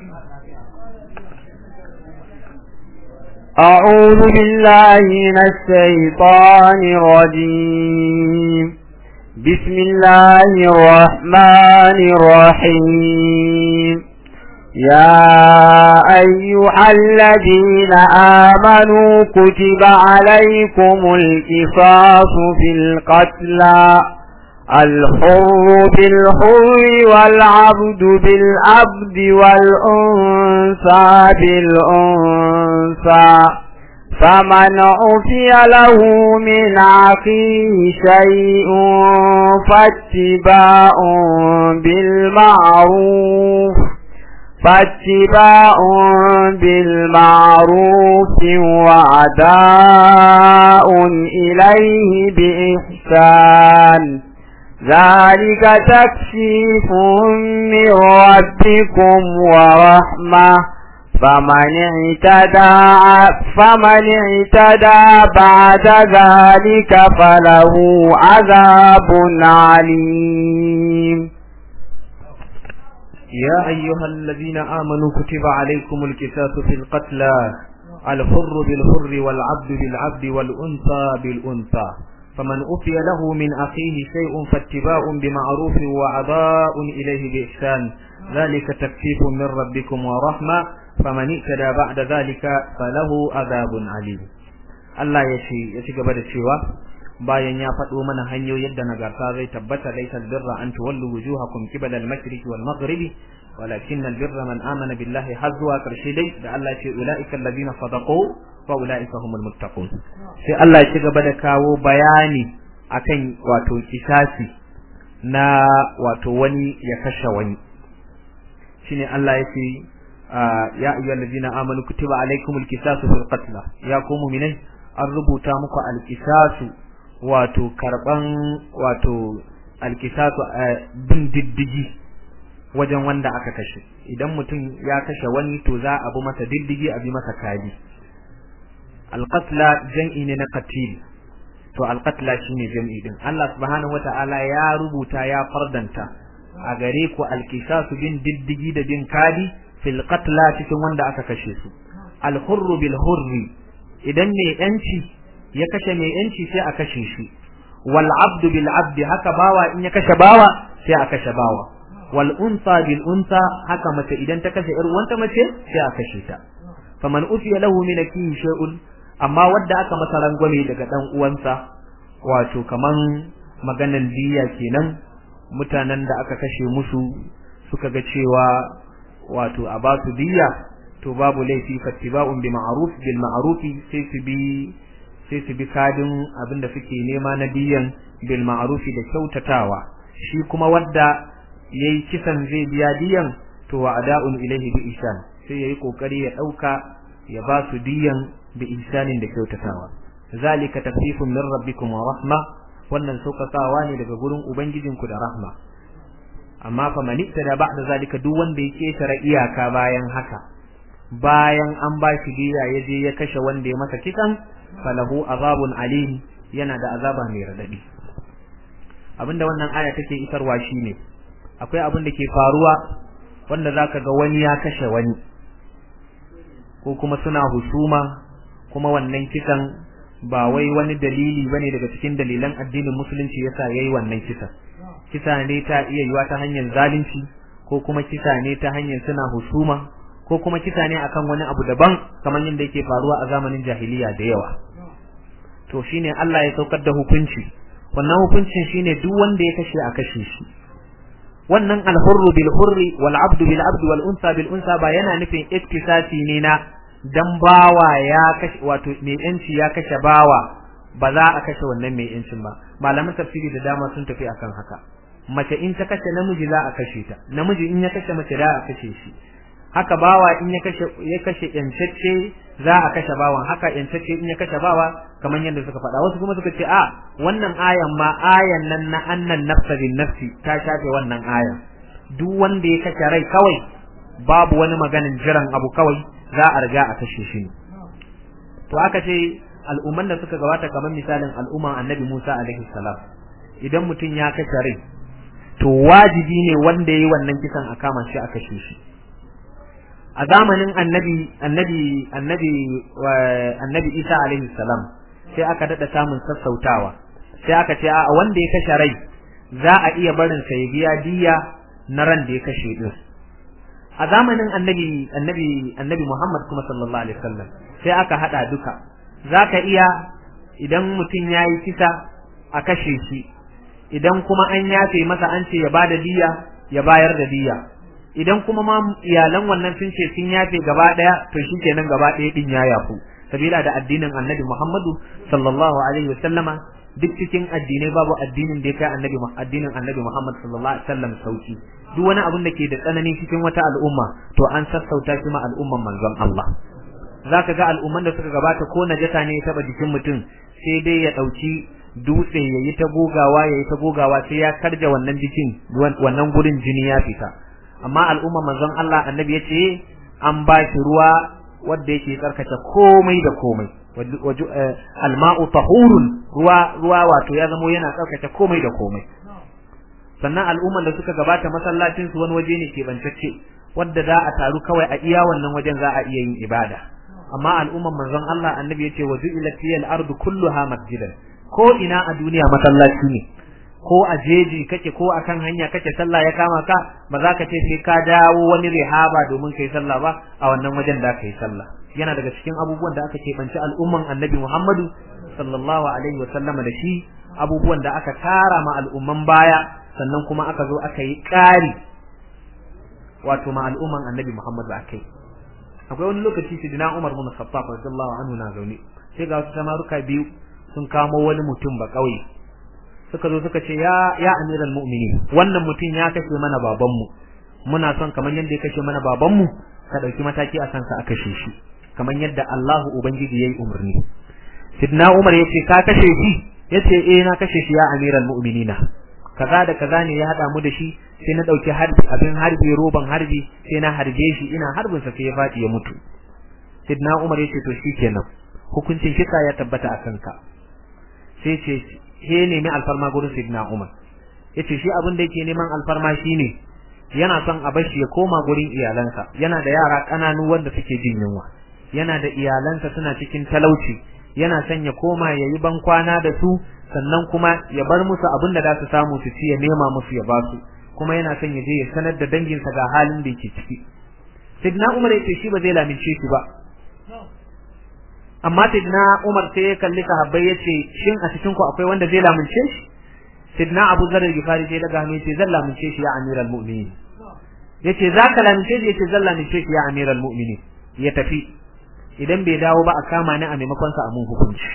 أعوذ بالله من الشيطان الرجيم بسم الله الرحمن الرحيم يا أيها الذين آمنوا كتب عليكم القصاص في القتلى الحر بالحر والعبد بالعبد والأنثى بالأنثى فمن عفي له من أخيه شيء فاتباع بالمعروف فاتباع بالمعروف وعداء إليه بإحسان ذلك تكشيف من ربكم ورحمة فمن اعتدى فمن اعتدى بعد ذلك فله عذاب عليم يا أيها الذين آمنوا كتب عليكم الكساس في القتلى الحر بالحر والعبد بالعبد والأنثى بالأنثى فمن أفي له من أخيه شيء فاتباع بمعروف وعضاء إليه بإحسان ذلك تكفيف من ربكم ورحمة فمن اعتدى بعد ذلك فله عذاب عليم Allah ya ce ya ci gaba da cewa bayan ya faɗo mana hanyoyin da nagarta zai tabbata laysal birra an tuwallu wujuhakum qibala al-mashriqi wal maghribi walakin al-birra man amana billahi har zuwa karshe dai da Allah ce ulaika alladhina sadaqu wa ulaika humul muttaqun sai Allah ya ci gaba da kawo bayani akan wato kisasi na wato wani ya kashe wani shine Allah ya ce ya ayyuhal ladina amanu kutiba alaykumul qisasu fil qatl ya ku mu'minai an rubuta muku al-qisasu wato karban wato al-qisasu bin diddigi wajen wanda aka kashe idan mutum ya kashe wani to za a bi masa diddigi a bi masa kadi al-qatla jam'i ne na qatil to al-qatla shine jam'i din Allah subhanahu wata'ala ya rubuta ya fardanta a gare ku al-qisasu bin diddigi da bin kadi fil qatla cikin wanda aka kashe su al hurru bil hurri idan mai yanci ya kashe mai yanci sai a kashe shi wal abdu bil abdi haka bawa in ya kashe bawa sai a kashe bawa wal unsa bil unsa haka mace idan ta kashe yar uwanta mace sai a kashe ta faman ufiya lahu min akihi shay'un amma wanda aka masa rangwame daga dan uwansa wato kaman maganan diya kenan mutanen da aka kashe musu suka ga cewa wato a ba su diya to babu laifi fattiba'un bi ma'ruf bil ma'rufi sai su bi sai su bi kadin abinda suke nema na diyan bil ma'rufi da kyautatawa shi kuma wanda yayi kisan zai biya diyan to wa ada'un ilaihi bi ihsan sai yayi kokari ya dauka ya ba su diyan bi ihsanin da kyautatawa zalika tafsifun min rabbikum wa rahma wannan saukakawa ne daga gurin ubangijinku da rahma amma fa man da ba'da zalika duk wanda ya ketare iyaka bayan haka bayan an ba shi diya ya je ya kashe wanda ya masa kisan falahu azabun alim yana da azaba mai radadi abinda wannan aya take isarwa shine akwai abin da ke faruwa wanda zaka ga wani ya kashe wani ko kuma suna husuma kuma wannan kisan ba wai wani dalili bane daga cikin dalilan addinin musulunci yasa yayi wannan kisan kisa ne ta iya yiwa ta hanyar zalunci ko kuma kisa ne ta hanyar suna husuma ko kuma kisa ne akan wani abu daban kamar yadda yake faruwa a zamanin jahiliya da yawa to shine Allah ya saukar da hukunci wannan hukuncin shine duk wanda ya kashe a kashe shi wannan alhurru bil hurri wal abdu bil abdi wal unsa bil unsa ba yana nufin iktisasi ne na dan bawa ya kashe wato mai yanci ya kashe bawa ba za a kashe wannan mai yancin ba malaman tafsiri da dama sun tafi akan haka mace in ta kashe namiji za a kashe ta namiji in ya kashe mace za a kashe shi haka bawa in ya kashe ya kashe yancacce za a kashe bawan haka yancacce in ya kashe bawa kamar yadda suka faɗa wasu kuma suka ce a wannan ayan ma ayan nan na annan nafsa bin nafsi ta shafe wannan ayan duk wanda ya kashe rai kawai babu wani maganin jiran abu kawai za a riga a kashe shi ne to aka ce al'umman da suka gabata kamar misalin al'umman annabi Musa alaihi salam idan mutum ya kashe rai to wajibi ne wanda yayi wannan kisan a kama shi a kashe shi a zamanin annabi annabi annabi annabi Isa alaihi salam sai aka dada samun sassautawa sai aka ce a wanda ya kashe rai za a iya barin sa ya biya diya na ran da ya kashe din a zamanin annabi annabi annabi Muhammad kuma sallallahu alaihi wasallam sai aka hada duka zaka iya idan mutum yayi kisa a kashe shi idan kuma an yafe masa an ce ya bada diya ya bayar da diya idan kuma ma iyalan wannan sun ce sun yafe gaba daya to shikenan gaba daya din ya yafu sabila da addinin annabi Muhammadu sallallahu alaihi wasallama duk cikin addinai babu addinin da ya kai annabi addinin annabi Muhammad sallallahu alaihi wasallam sauki duk wani abin da ke da tsanani cikin wata al'umma to an sassauta shi ma al'umman manzon Allah zaka ga al'umman da suka gabata ko najasa ne ya taba jikin mutum sai dai ya dauki dutse yayi ta gogawa yayi ta gogawa sai ya karja wannan jikin wannan gurin jini ya fita amma al'umman manzon Allah annabi ya ce an ba shi ruwa wanda yake tsarkake komai da komai alma'u tahurun ruwa ruwa wato ya zamo yana tsarkake komai da komai sannan al'umman da suka gabata masallacin su wani waje ne ke bantacce wanda za a taru kawai a iya wannan wajen za a iya yin ibada amma al'umman manzon Allah annabi yace wa ju'ilat liyal ardu kulluha masjidan ko ina a duniya masallaci ne ko a jeji kake ko akan hanya kake sallah ya kama ka ba za ka ce sai ka dawo wani rihaba domin kai sallah ba a wannan wajen da kai sallah yana daga cikin abubuwan da aka keɓanci al'umman annabi Muhammadu sallallahu alaihi wa sallama da shi abubuwan da aka tara ma al'umman baya sannan kuma aka zo aka yi ƙari wato ma al'umman annabi Muhammadu akai akwai wani lokaci sidina Umar bin Khattab radiyallahu anhu na zaune sai ga wasu samaruka biyu sun kamo wani mutum ba kauye suka zo suka ce ya ya amiral mu'minin wannan mutum ya kashe mana babanmu muna son kamar yadda ya kashe mana babanmu ka dauki mataki a kansa a kashe shi kamar yadda Allahu ubangiji yayi umarni sidna Umar yace ka kashe shi yace eh na kashe shi ya amiral mu'minina kaza da kaza ne ya hada mu da shi sai na dauki harbi abin harbi roban harbi sai na harbe shi ina harbin sa sai ya fadi ya mutu sidna Umar yace to shikenan hukuncin kisa ya tabbata a kanka sai ce he nemi alfarma gurin sidna Umar yace shi abin da yake neman alfarma shine yana son a bashi ya koma gurin iyalansa yana da yara kananu wanda suke jin yunwa yana da iyalansa suna cikin talauci yana son ya koma ya yi ban kwana da su sannan kuma ya bar musu abin da za su samu su ci ya nema musu ya basu kuma yana son ya je ya sanar da danginsa ga halin da yake ciki sidna Umar yace shi ba zai lamince shi ba amma sidna Umar sai ya kalli sahabbai yace shin a cikin ku akwai wanda zai lamince shi sidna Abu Zar al-Ghifari sai daga hannu yace zan lamince shi ya amiral mu'minin yace zaka lamince shi yace zan lamince shi ya amiral mu'minin ya tafi idan bai dawo ba a kama ni a maimakon sa a mun hukunci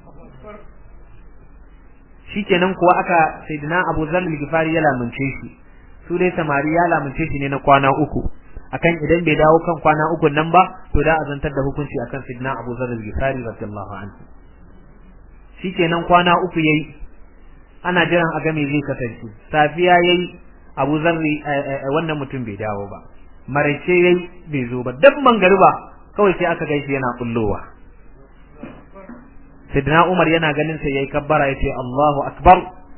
shikenan kuwa aka sayyidina Abu Zar al-Ghifari ya lamince shi su dai samari ya lamince shi ne na kwana uku akan idan bai dawo kan kwana uku nan ba to da a zantar da hukunci akan sayyidina Abu Zar al-Ghifari radiyallahu anhu shikenan kwana uku yayi ana jiran a ga me zai kasance safiya yayi Abu Zar wannan mutum bai dawo ba maraice yayi bai zo ba dan mangariba kawai sai aka gaishe yana kullowa Sidna Umar yana ganin sai yayi kabbara yace Allahu akbar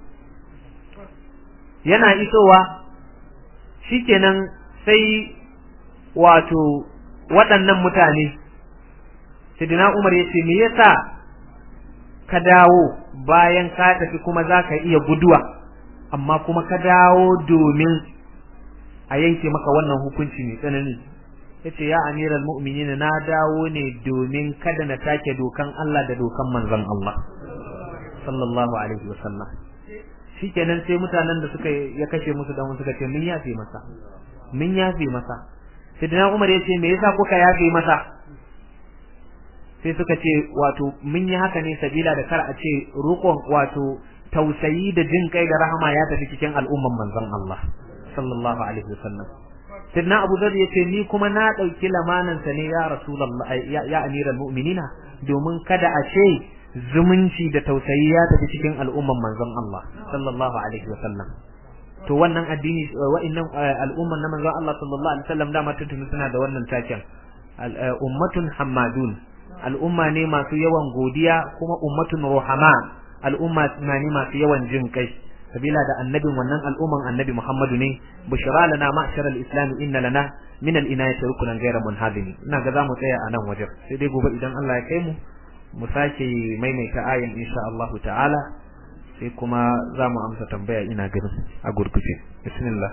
yana isowa shikenan sai wato waɗannan mutane Sidna Umar yace me yasa ka dawo bayan ka tafi kuma zaka iya guduwa amma kuma ka dawo domin a yanke maka wannan hukunci mai tsanani yace ya amiral mu'minin na dawo ne domin kada na take dokan Allah da dokan manzon Allah sallallahu alaihi wasallam shikenan sai mutanen da suka ya kashe musu dan suka ce mun yafe masa mun yafe masa sidina Umar yace me yasa kuka yafe masa sai suka ce wato mun yi haka ne sabila da kar a ce rukun wato tausayi da jin kai da rahama ya tafi cikin al'umman manzon Allah sallallahu alaihi wasallam sidna Abu Dharr yace ni kuma na dauki lamanan sa ne ya Rasulullah ya, ya amiral mu'minina domin kada a ce zumunci da tausayi ya tafi cikin al'umman manzon Allah sallallahu alaihi wasallam to wannan addini wa'annan al'umman na manzon Allah sallallahu alaihi wasallam da mata tunu suna da wannan taken ummatun hammadun al'umma ne masu yawan godiya kuma ummatun ruhama al'umma ne masu yawan jin kai sabila da annabin wannan al'umman annabi Muhammadu ne bushra lana ma'shar al-islam inna lana min al-inayati rukunan ghayra munhadimi ina ga zamu tsaya a nan wajen sai dai gobe idan Allah ya kai mu mu sake maimaita ayin insha Allah ta'ala sai kuma zamu amsa tambaya ina ganin a gurguje bismillah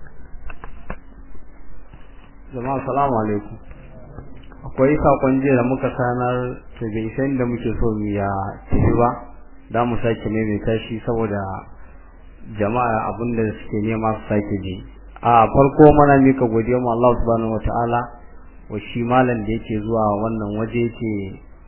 jama'a assalamu alaikum akwai sakon jiya da muka sanar to bai san da muke so mu ya tafi ba da mu sake maimaita shi saboda jama'a abinda suke nema su sake ji a farko mana mika godiya mu Allah subhanahu wataala wa shi malam da yake zuwa wannan waje yake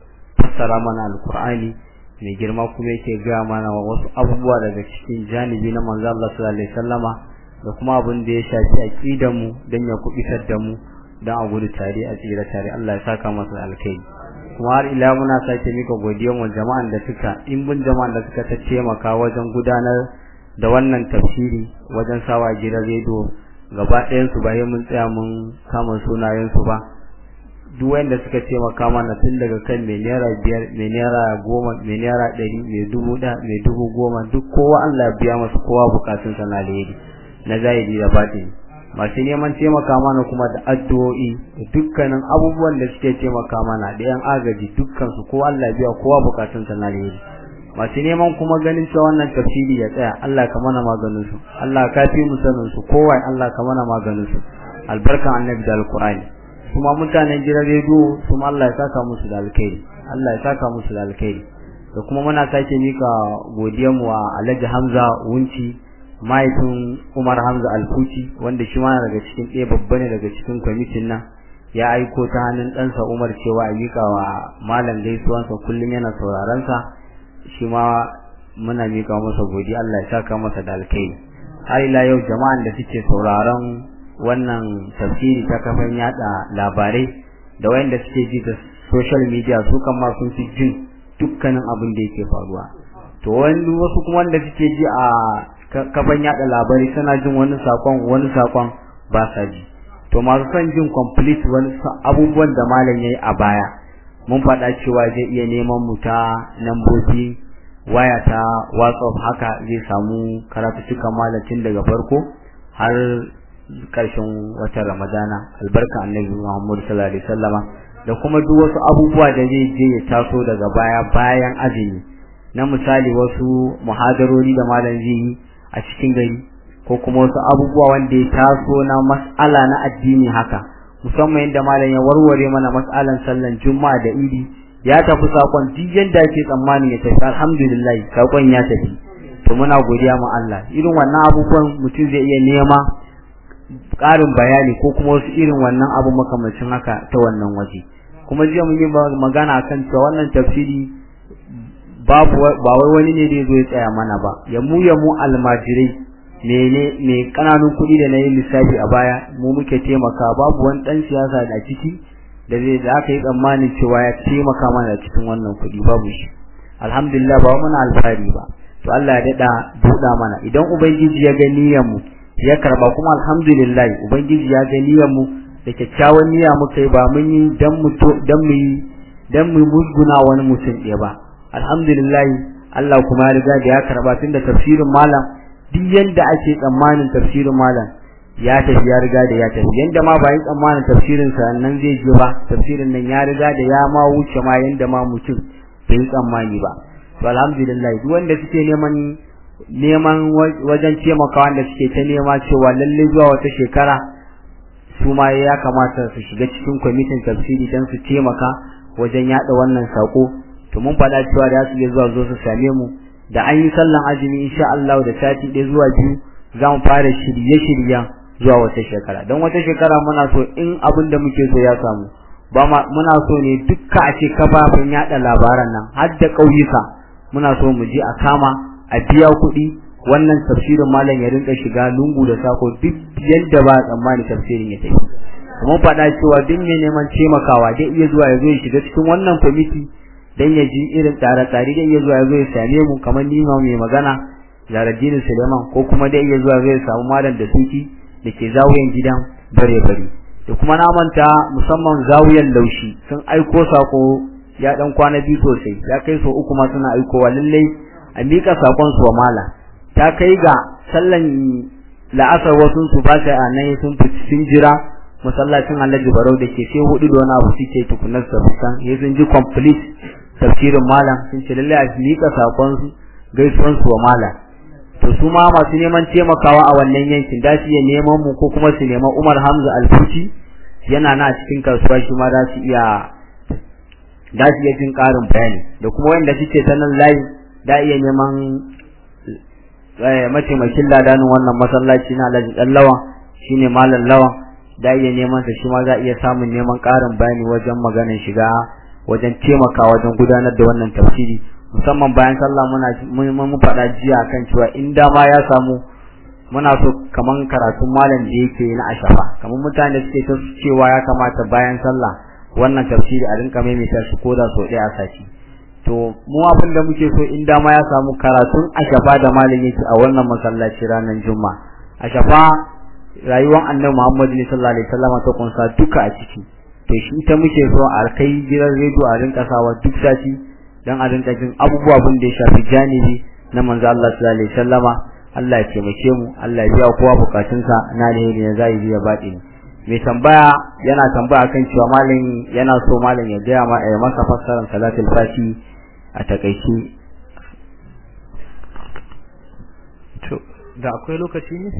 fassara mana alkur'ani mai girma kuma yake gaya mana wasu abubuwa daga cikin janibi na manzo Allah sallallahu alaihi wasallama da kuma abin da ya shafi aqidar mu dan ya kubitar da mu dan a gudu tare a tsira tare Allah ya saka masa alkai kuma har ila muna sake mika godiyar mu jama'an da suka in bin jama'an da suka ta taimaka wajen gudanar da wannan tafsiri wajen sawa gidan rediyo gaba ɗayan su bayan mun tsaya mun kama sunayen su ba duk wanda suka taimaka mana tun daga kan mai naira biyar mai naira goma mai naira ɗari mai dubu ɗaya mai dubu goma duk kowa Allah biya masa kowa bukatun sa na alheri na zahiri da batini masu neman taimaka mana kuma da addu'o'i da dukkanin abubuwan da suke taimaka mana da yan agaji dukkan su kowa Allah biya kowa bukatun sa na alheri masu neman kuma ganin cewa wannan tafsiri ya tsaya Allah ka mana maganin su Allah ka fi mu sanin su kowa Allah ka mana maganin su albarkan annabi da alqur'ani kuma mutanen gidan rediyo kuma Allah ya saka musu da alkhairi Allah ya saka musu da alkhairi da kuma muna sake mika godiyar mu wa Alhaji Hamza Wunci mahaifin Umar Hamza Alfuci wanda shi ma daga cikin ɗaya babba ne daga cikin kwamitin nan ya aiko ta hannun ɗansa Umar cewa a mika wa malam gaisuwansa kullum yana sauraron sa shi ma muna mika masa godiya Allah ya saka masa da alkhairi har ila yau jama'an da suke sauraron wannan tafsiri ta kafan yada labarai da wayanda suke ji da social media su kan ma sun fi jin dukkanin abin da yake faruwa to wani wasu kuma wanda suke ji a kafan yada labarai suna jin wani sakon wani sakon ba sa ji to masu son jin complete wani abubuwan da malam yayi a baya mun faɗa cewa zai iya neman mu ta nambobi waya ta WhatsApp haka zai samu karatu cikin malamin daga farko har karshen watan Ramadana albarka annabi Muhammad sallallahu alaihi wasallama da kuma duk wasu abubuwa da zai je ya taso daga baya bayan azumi na misali wasu muhadarori da malam zai yi a cikin gari ko kuma wasu abubuwa wanda ya taso na mas'ala na addini haka musamman yadda malam ya warware mana mas'alan sallan juma'a da idi ya tafi sakon duk yadda ake tsammani ya tafi alhamdulillah sakon ya tafi to muna godiya ma Allah irin wannan abubuwan mutum zai iya nema ƙarin bayani ko kuma wasu irin wannan abu makamacin haka ta wannan waje kuma jiya mun yi magana kan cewa wannan tafsiri babu ba wai wani ne da zo ya tsaya mana ba ya mu ya mu almajirai mene me kananun kuɗi da na yi lissafi a baya mu muke taimaka babu wani ɗan siyasa da ciki da zai da aka yi tsammanin cewa ya taimaka mana da cikin wannan kuɗi babu shi alhamdulillah ba muna alfahari ba to Allah ya daɗa buɗa mana idan ubangiji ya ga niyyar mu ya karba kuma alhamdulillah ubangiji ya ga niyyar mu da kyakkyawan niyya muka yi ba mun yi dan mu to dan mu yi dan mu musguna wani mutum ɗaya ba alhamdulillah Allah kuma ya riga da ya karba tunda tafsirin malam duk yanda ake tsammanin tafsirin malam ya tafi ya riga da ya tafi yanda ma ba yi tsammanin tafsirin sa nan zai je ba tafsirin nan ya riga da ya ma wuce ma yanda ma mutum bai yi tsammani ba to alhamdulillah duk wanda suke neman neman wajen taimaka wanda suke ta nema cewa lalle zuwa wata shekara su ma ya kamata su shiga cikin kwamitin tafsiri don su taimaka wajen yada wannan sako to mun faɗa cewa da su iya zuwa zo su same mu da an yi sallan azumi insha Allah da sati ɗaya zuwa biyu za mu fara shirye-shiryen zuwa wata shekara don wata shekara muna so in abin da muke so ya samu ba muna so ne dukka a ce kafafen yada labaran nan har da ƙauyuka muna so mu je a kama a biya kuɗi wannan tafsirin malam ya rinka shiga lungu da sako duk yadda ba tsammani tafsirin ya tafi kuma faɗa cewa duk mai neman taimakawa dai iya zuwa ya zo ya shiga cikin wannan kwamiti dan ya ji irin tsare-tsare dai iya zuwa ya zo ya same mu kamar ni ma mai magana Zaraddini Suleiman ko kuma dai iya zuwa zai samu malam da suki da ke zawuyan gidan bare-bare da kuma na manta musamman zawuyan laushi sun aiko sako ya dan kwana biyu sosai ya kai so uku ma suna aikowa lallai a mika sakon su wa mala ta kai ga sallan la'asar wasu su ba sai a nan sun sun jira masallacin Alhaji Barau da ke sai hudu da wani abu suke tukunar sa san ya sun ji complete tafsirin malam sun ce lallai a mika sakon su gaisuwan su wa malam to su ma masu neman taimakawa a wannan yankin da su iya neman mu ko kuma su neman Umar Hamza Alfuci yana na cikin kasuwa shi ma za su iya da su iya jin ƙarin bayani da kuma wanda suke ta nan layi da iya neman mataimakin ladanin wannan masallaci na Alhaji Dan Lawan shine Malam Lawan da iya neman sa shi ma za iya samun neman ƙarin bayani wajen maganar shiga wajen taimaka wajen gudanar da wannan tafsiri musamman bayan sallah muna mun faɗa jiya kan cewa in dama ya samu muna so kaman karatun malam da yake na ashafa kaman mutane suke ta cewa ya kamata bayan sallah wannan tafsiri a rinka maimaita shi ko da so ɗaya a sati to mu abin da muke so in dama ya samu karatun ashafa da malam yake a wannan masallaci ranar juma'a ashafa rayuwar annabi Muhammad sallallahu alaihi wasallam ta kunsa duka a ciki to shi ta muke so a kai gidan rediyo a rinka sawa duk sati dan a rinka jin abubuwa abin da ya shafi janibi na manzo Allah sallallahu alaihi wasallama Allah ya taimake mu Allah ya biya kowa bukatunsa na alheri ne zai biya baɗi mai tambaya yana tambaya kan cewa malam yana so malam ya gaya ma ya masa fassarar salatul fati a takaice to da akwai lokaci ne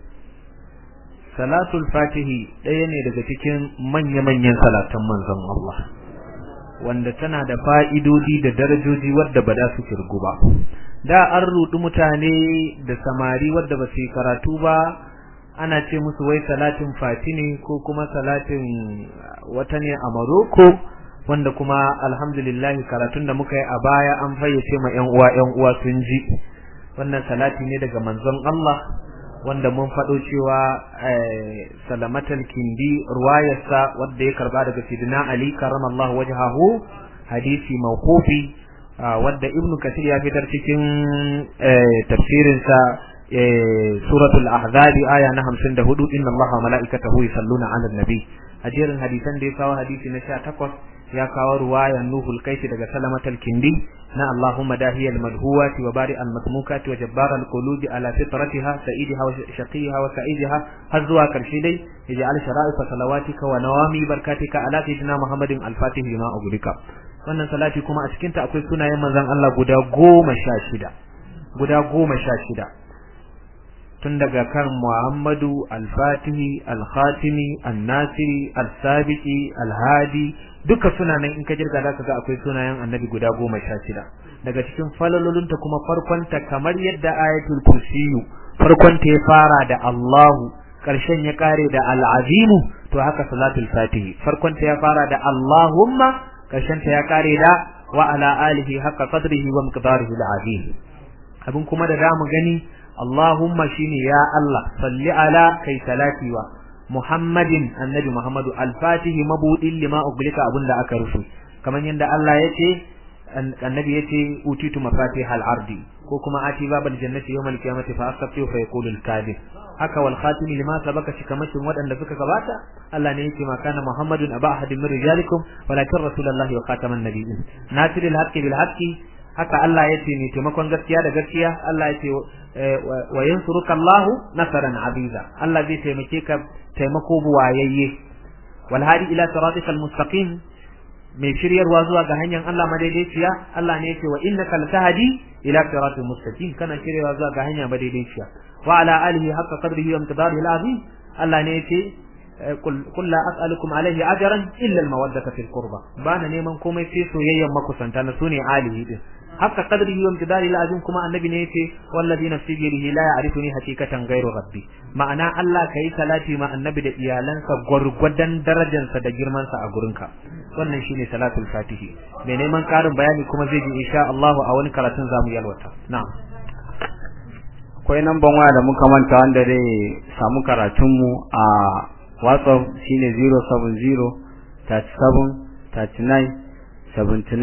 salatul fatihi ɗaya ne daga cikin manya-manyan salatan manzon Allah wanda tana da fa'idodi da darajoji wadda ba da su kirgu ba da an rudu mutane da samari wadda ba su yi karatu ba ana ce musu wai salatin fati ne ko kuma salatin wata ne a maroko wanda kuma alhamdulillah karatun da muka yi a baya an fayyace ma yan uwa yan uwa sun ji wannan salati ne daga manzon Allah wanda mun faɗo cewa salamatul kindi ruwayarsa wadda ya karba daga sidina ali karamallahu wajhahu hadisi mawqufi wadda ibnu kasir ya fitar cikin tafsirinsa suratul ahzab aya na 54 inna allaha wa malaikatahu yusalluna ala nabi ajerin hadisan da ya kawo hadisi na 18 ya kawo ruwayan nuhul kaishi daga salamatul kindi na allahumma dahiyal madhuwati wa bari al masmukati wa jabbar al qulubi ala fitratiha sa'idiha wa shaqiha wa sa'idiha har zuwa karshe dai ij'al shara'ifa salawatika wa nawami barkatika ala sayyidina muhammadin al fatih lima ugulika wannan salati kuma a cikinta akwai sunayen manzon Allah guda goma sha shida guda goma sha shida tun daga kan Muhammadu al-Fatihi al-Khatimi al-Nasiri al-Sabiqi al-Hadi duka sunanan in ka jirga zaka ga akwai sunayen Annabi guda goma sha shida daga cikin falalolunta kuma farkonta kamar yadda ayatul kursiyu farkonta ya fara da Allahu karshen ya kare da al-Azimu to haka salatul Fatihi farkonta ya fara da Allahumma karshen ta ya kare da wa ala alihi haqqa qadrihi wa miqdarihi al-azim abin kuma da zamu gani Allahumma shine ya Allah salli ala kai salati wa Muhammadin annabi Muhammadu al-fatihi mabudin lima uglika abinda aka rufe kamar yadda Allah yace annabi yace utitu mafatihal ardi ko kuma ati babal jannati yawmal qiyamati fa astaqi fa yaqulu al-kadhib haka wal khatimi lima sabaka shi kamashin wadanda suka gabata Allah ne yake ma kana Muhammadun aba ahadin min rijalikum walakin rasulullahi wa khataman nabiyyin nasiril haqqi bil haqqi haka Allah yace ne taimakon gaskiya da gaskiya Allah yace wa yansuruka Allahu nasaran aziza Allah zai taimake ka taimako buwayayye wal hadi ila siratikal mustaqim mai shiryarwa zuwa ga hanyar Allah madaidaiciya Allah ne yake wa innaka latahdi ila siratil mustaqim kana shiryarwa zuwa ga hanya madaidaiciya wa ala alihi haqqa qadrihi wa miqdarihi al-azim Allah ne yake qul la as'alukum alayhi ajran illa al-mawaddata fil qurba bana neman komai sai soyayyan makusanta na sune alihi din haqqa qadrihi wa miqdarihi al-azim kuma annabi ne yake wallazi nafsi bi yadihi la ya'rifuni hakikatan ghayru rabbi ma'ana Allah kai salati ma annabi da iyalansa gwargwadon darajarsa da girmansa a gurinka wannan shine salatul fatihi mai neman karin bayani kuma zai ji insha Allah a wani karatun zamu yalwata na'am akwai namban waya da muka manta wanda zai samu karatun mu a WhatsApp shine 070 37 39 79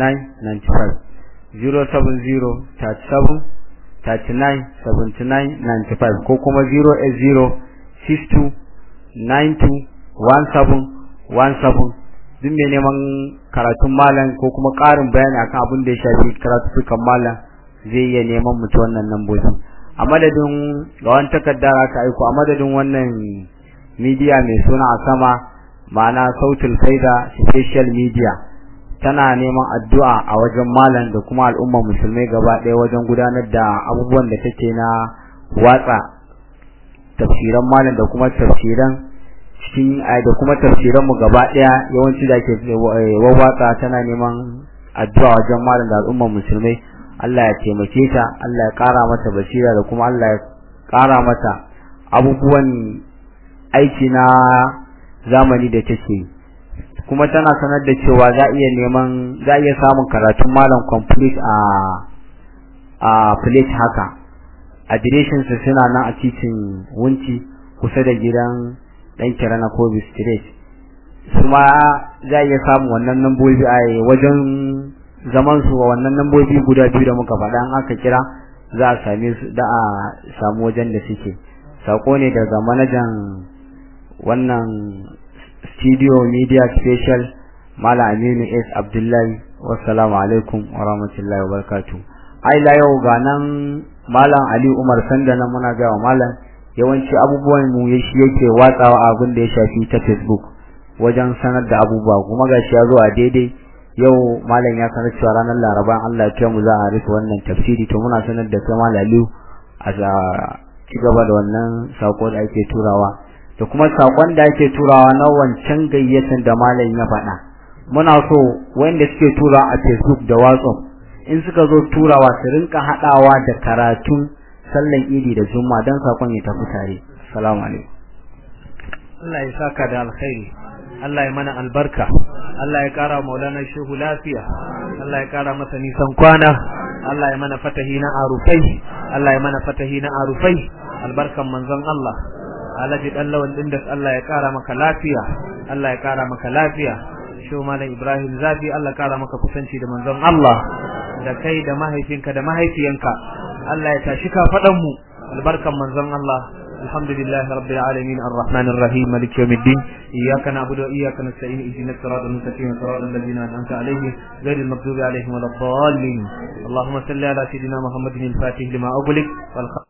95 070 37 39 79 95 ko kuma 080 62 92 17 17 duk mai neman karatun malam ko kuma ƙarin bayani akan abin da ya shafi karatukan malam zai iya neman mutu wannan lambobin a madadin ga wani takardar aka aiko a madadin wannan media mai suna a sama ma'ana sautul faida special media tana neman addu'a a wajen malam da kuma al'ummar musulmai gaba ɗaya wajen gudanar da abubuwan da take na watsa tafsiran malam da kuma tafsiran cikin da kuma tafsiran mu gaba daya yawanci da ke wawwatsa tana neman addu'a wajen malam da al'ummar musulmai Allah ya taimake ta Allah ya kara mata basira da kuma Allah ya kara mata abubuwan aiki na zamani da take kuma tana sanar da cewa za iya neman za iya samun karatun malam complete a a plate haka adireshin su suna nan a titin wunci kusa da gidan dan kirana kobi street kuma za iya samun wannan nambobi a wajen zaman su wannan nambobi guda biyu da muka faɗa an aka kira za a same su da a samu wajen da suke sako ne daga manajan wannan studio media special Mala Aminu S Abdullahi wassalamu alaikum wa rahmatullahi wa barakatuh ai la yau ga nan Malam Ali Umar Sanda nan muna ga Malam yawanci abubuwan mu shi yake watsawa abin da ya shafi ta Facebook wajen sanar da abubuwa kuma gashi ya zo a daidai yau malam ya sanar cewa ranar Laraba Allah ya mu za a rufe wannan tafsiri to muna sanar da kai Malam Aliyu a ci gaba da wannan sako da ake turawa da kuma sakon da ake turawa na wancan gayyatan da malam ya faɗa muna so wanda suke turawa a Facebook da WhatsApp in suka zo turawa su rinka haɗawa da karatun sallan idi da juma'a dan sakon ya tafi tare assalamu alaikum Allah ya saka da alkhairi Allah ya mana albarka Allah ya kara maulana shehu lafiya Allah ya kara masa nisan kwana Allah ya mana fatahi na arufai Allah ya mana fatahi na arufai albarkan manzon Allah Alhaji dan lawan din da Allah ya kara maka lafiya Allah ya kara maka lafiya shehu malam Ibrahim Zafi Allah kara maka kusanci da manzon Allah da kai da mahaifinka da mahaifiyanka Allah ya tashi ka fadan mu albarkan manzon Allah الحمد لله رب العالمين الرحمن الرحيم مالك يوم الدين إياك نعبد وإياك نستعين اهدنا الصراط المستقيم صراط الذين أنعمت عليهم غير المغضوب عليهم ولا الضالين اللهم صل على سيدنا محمد الفاتح لما أغلق والخ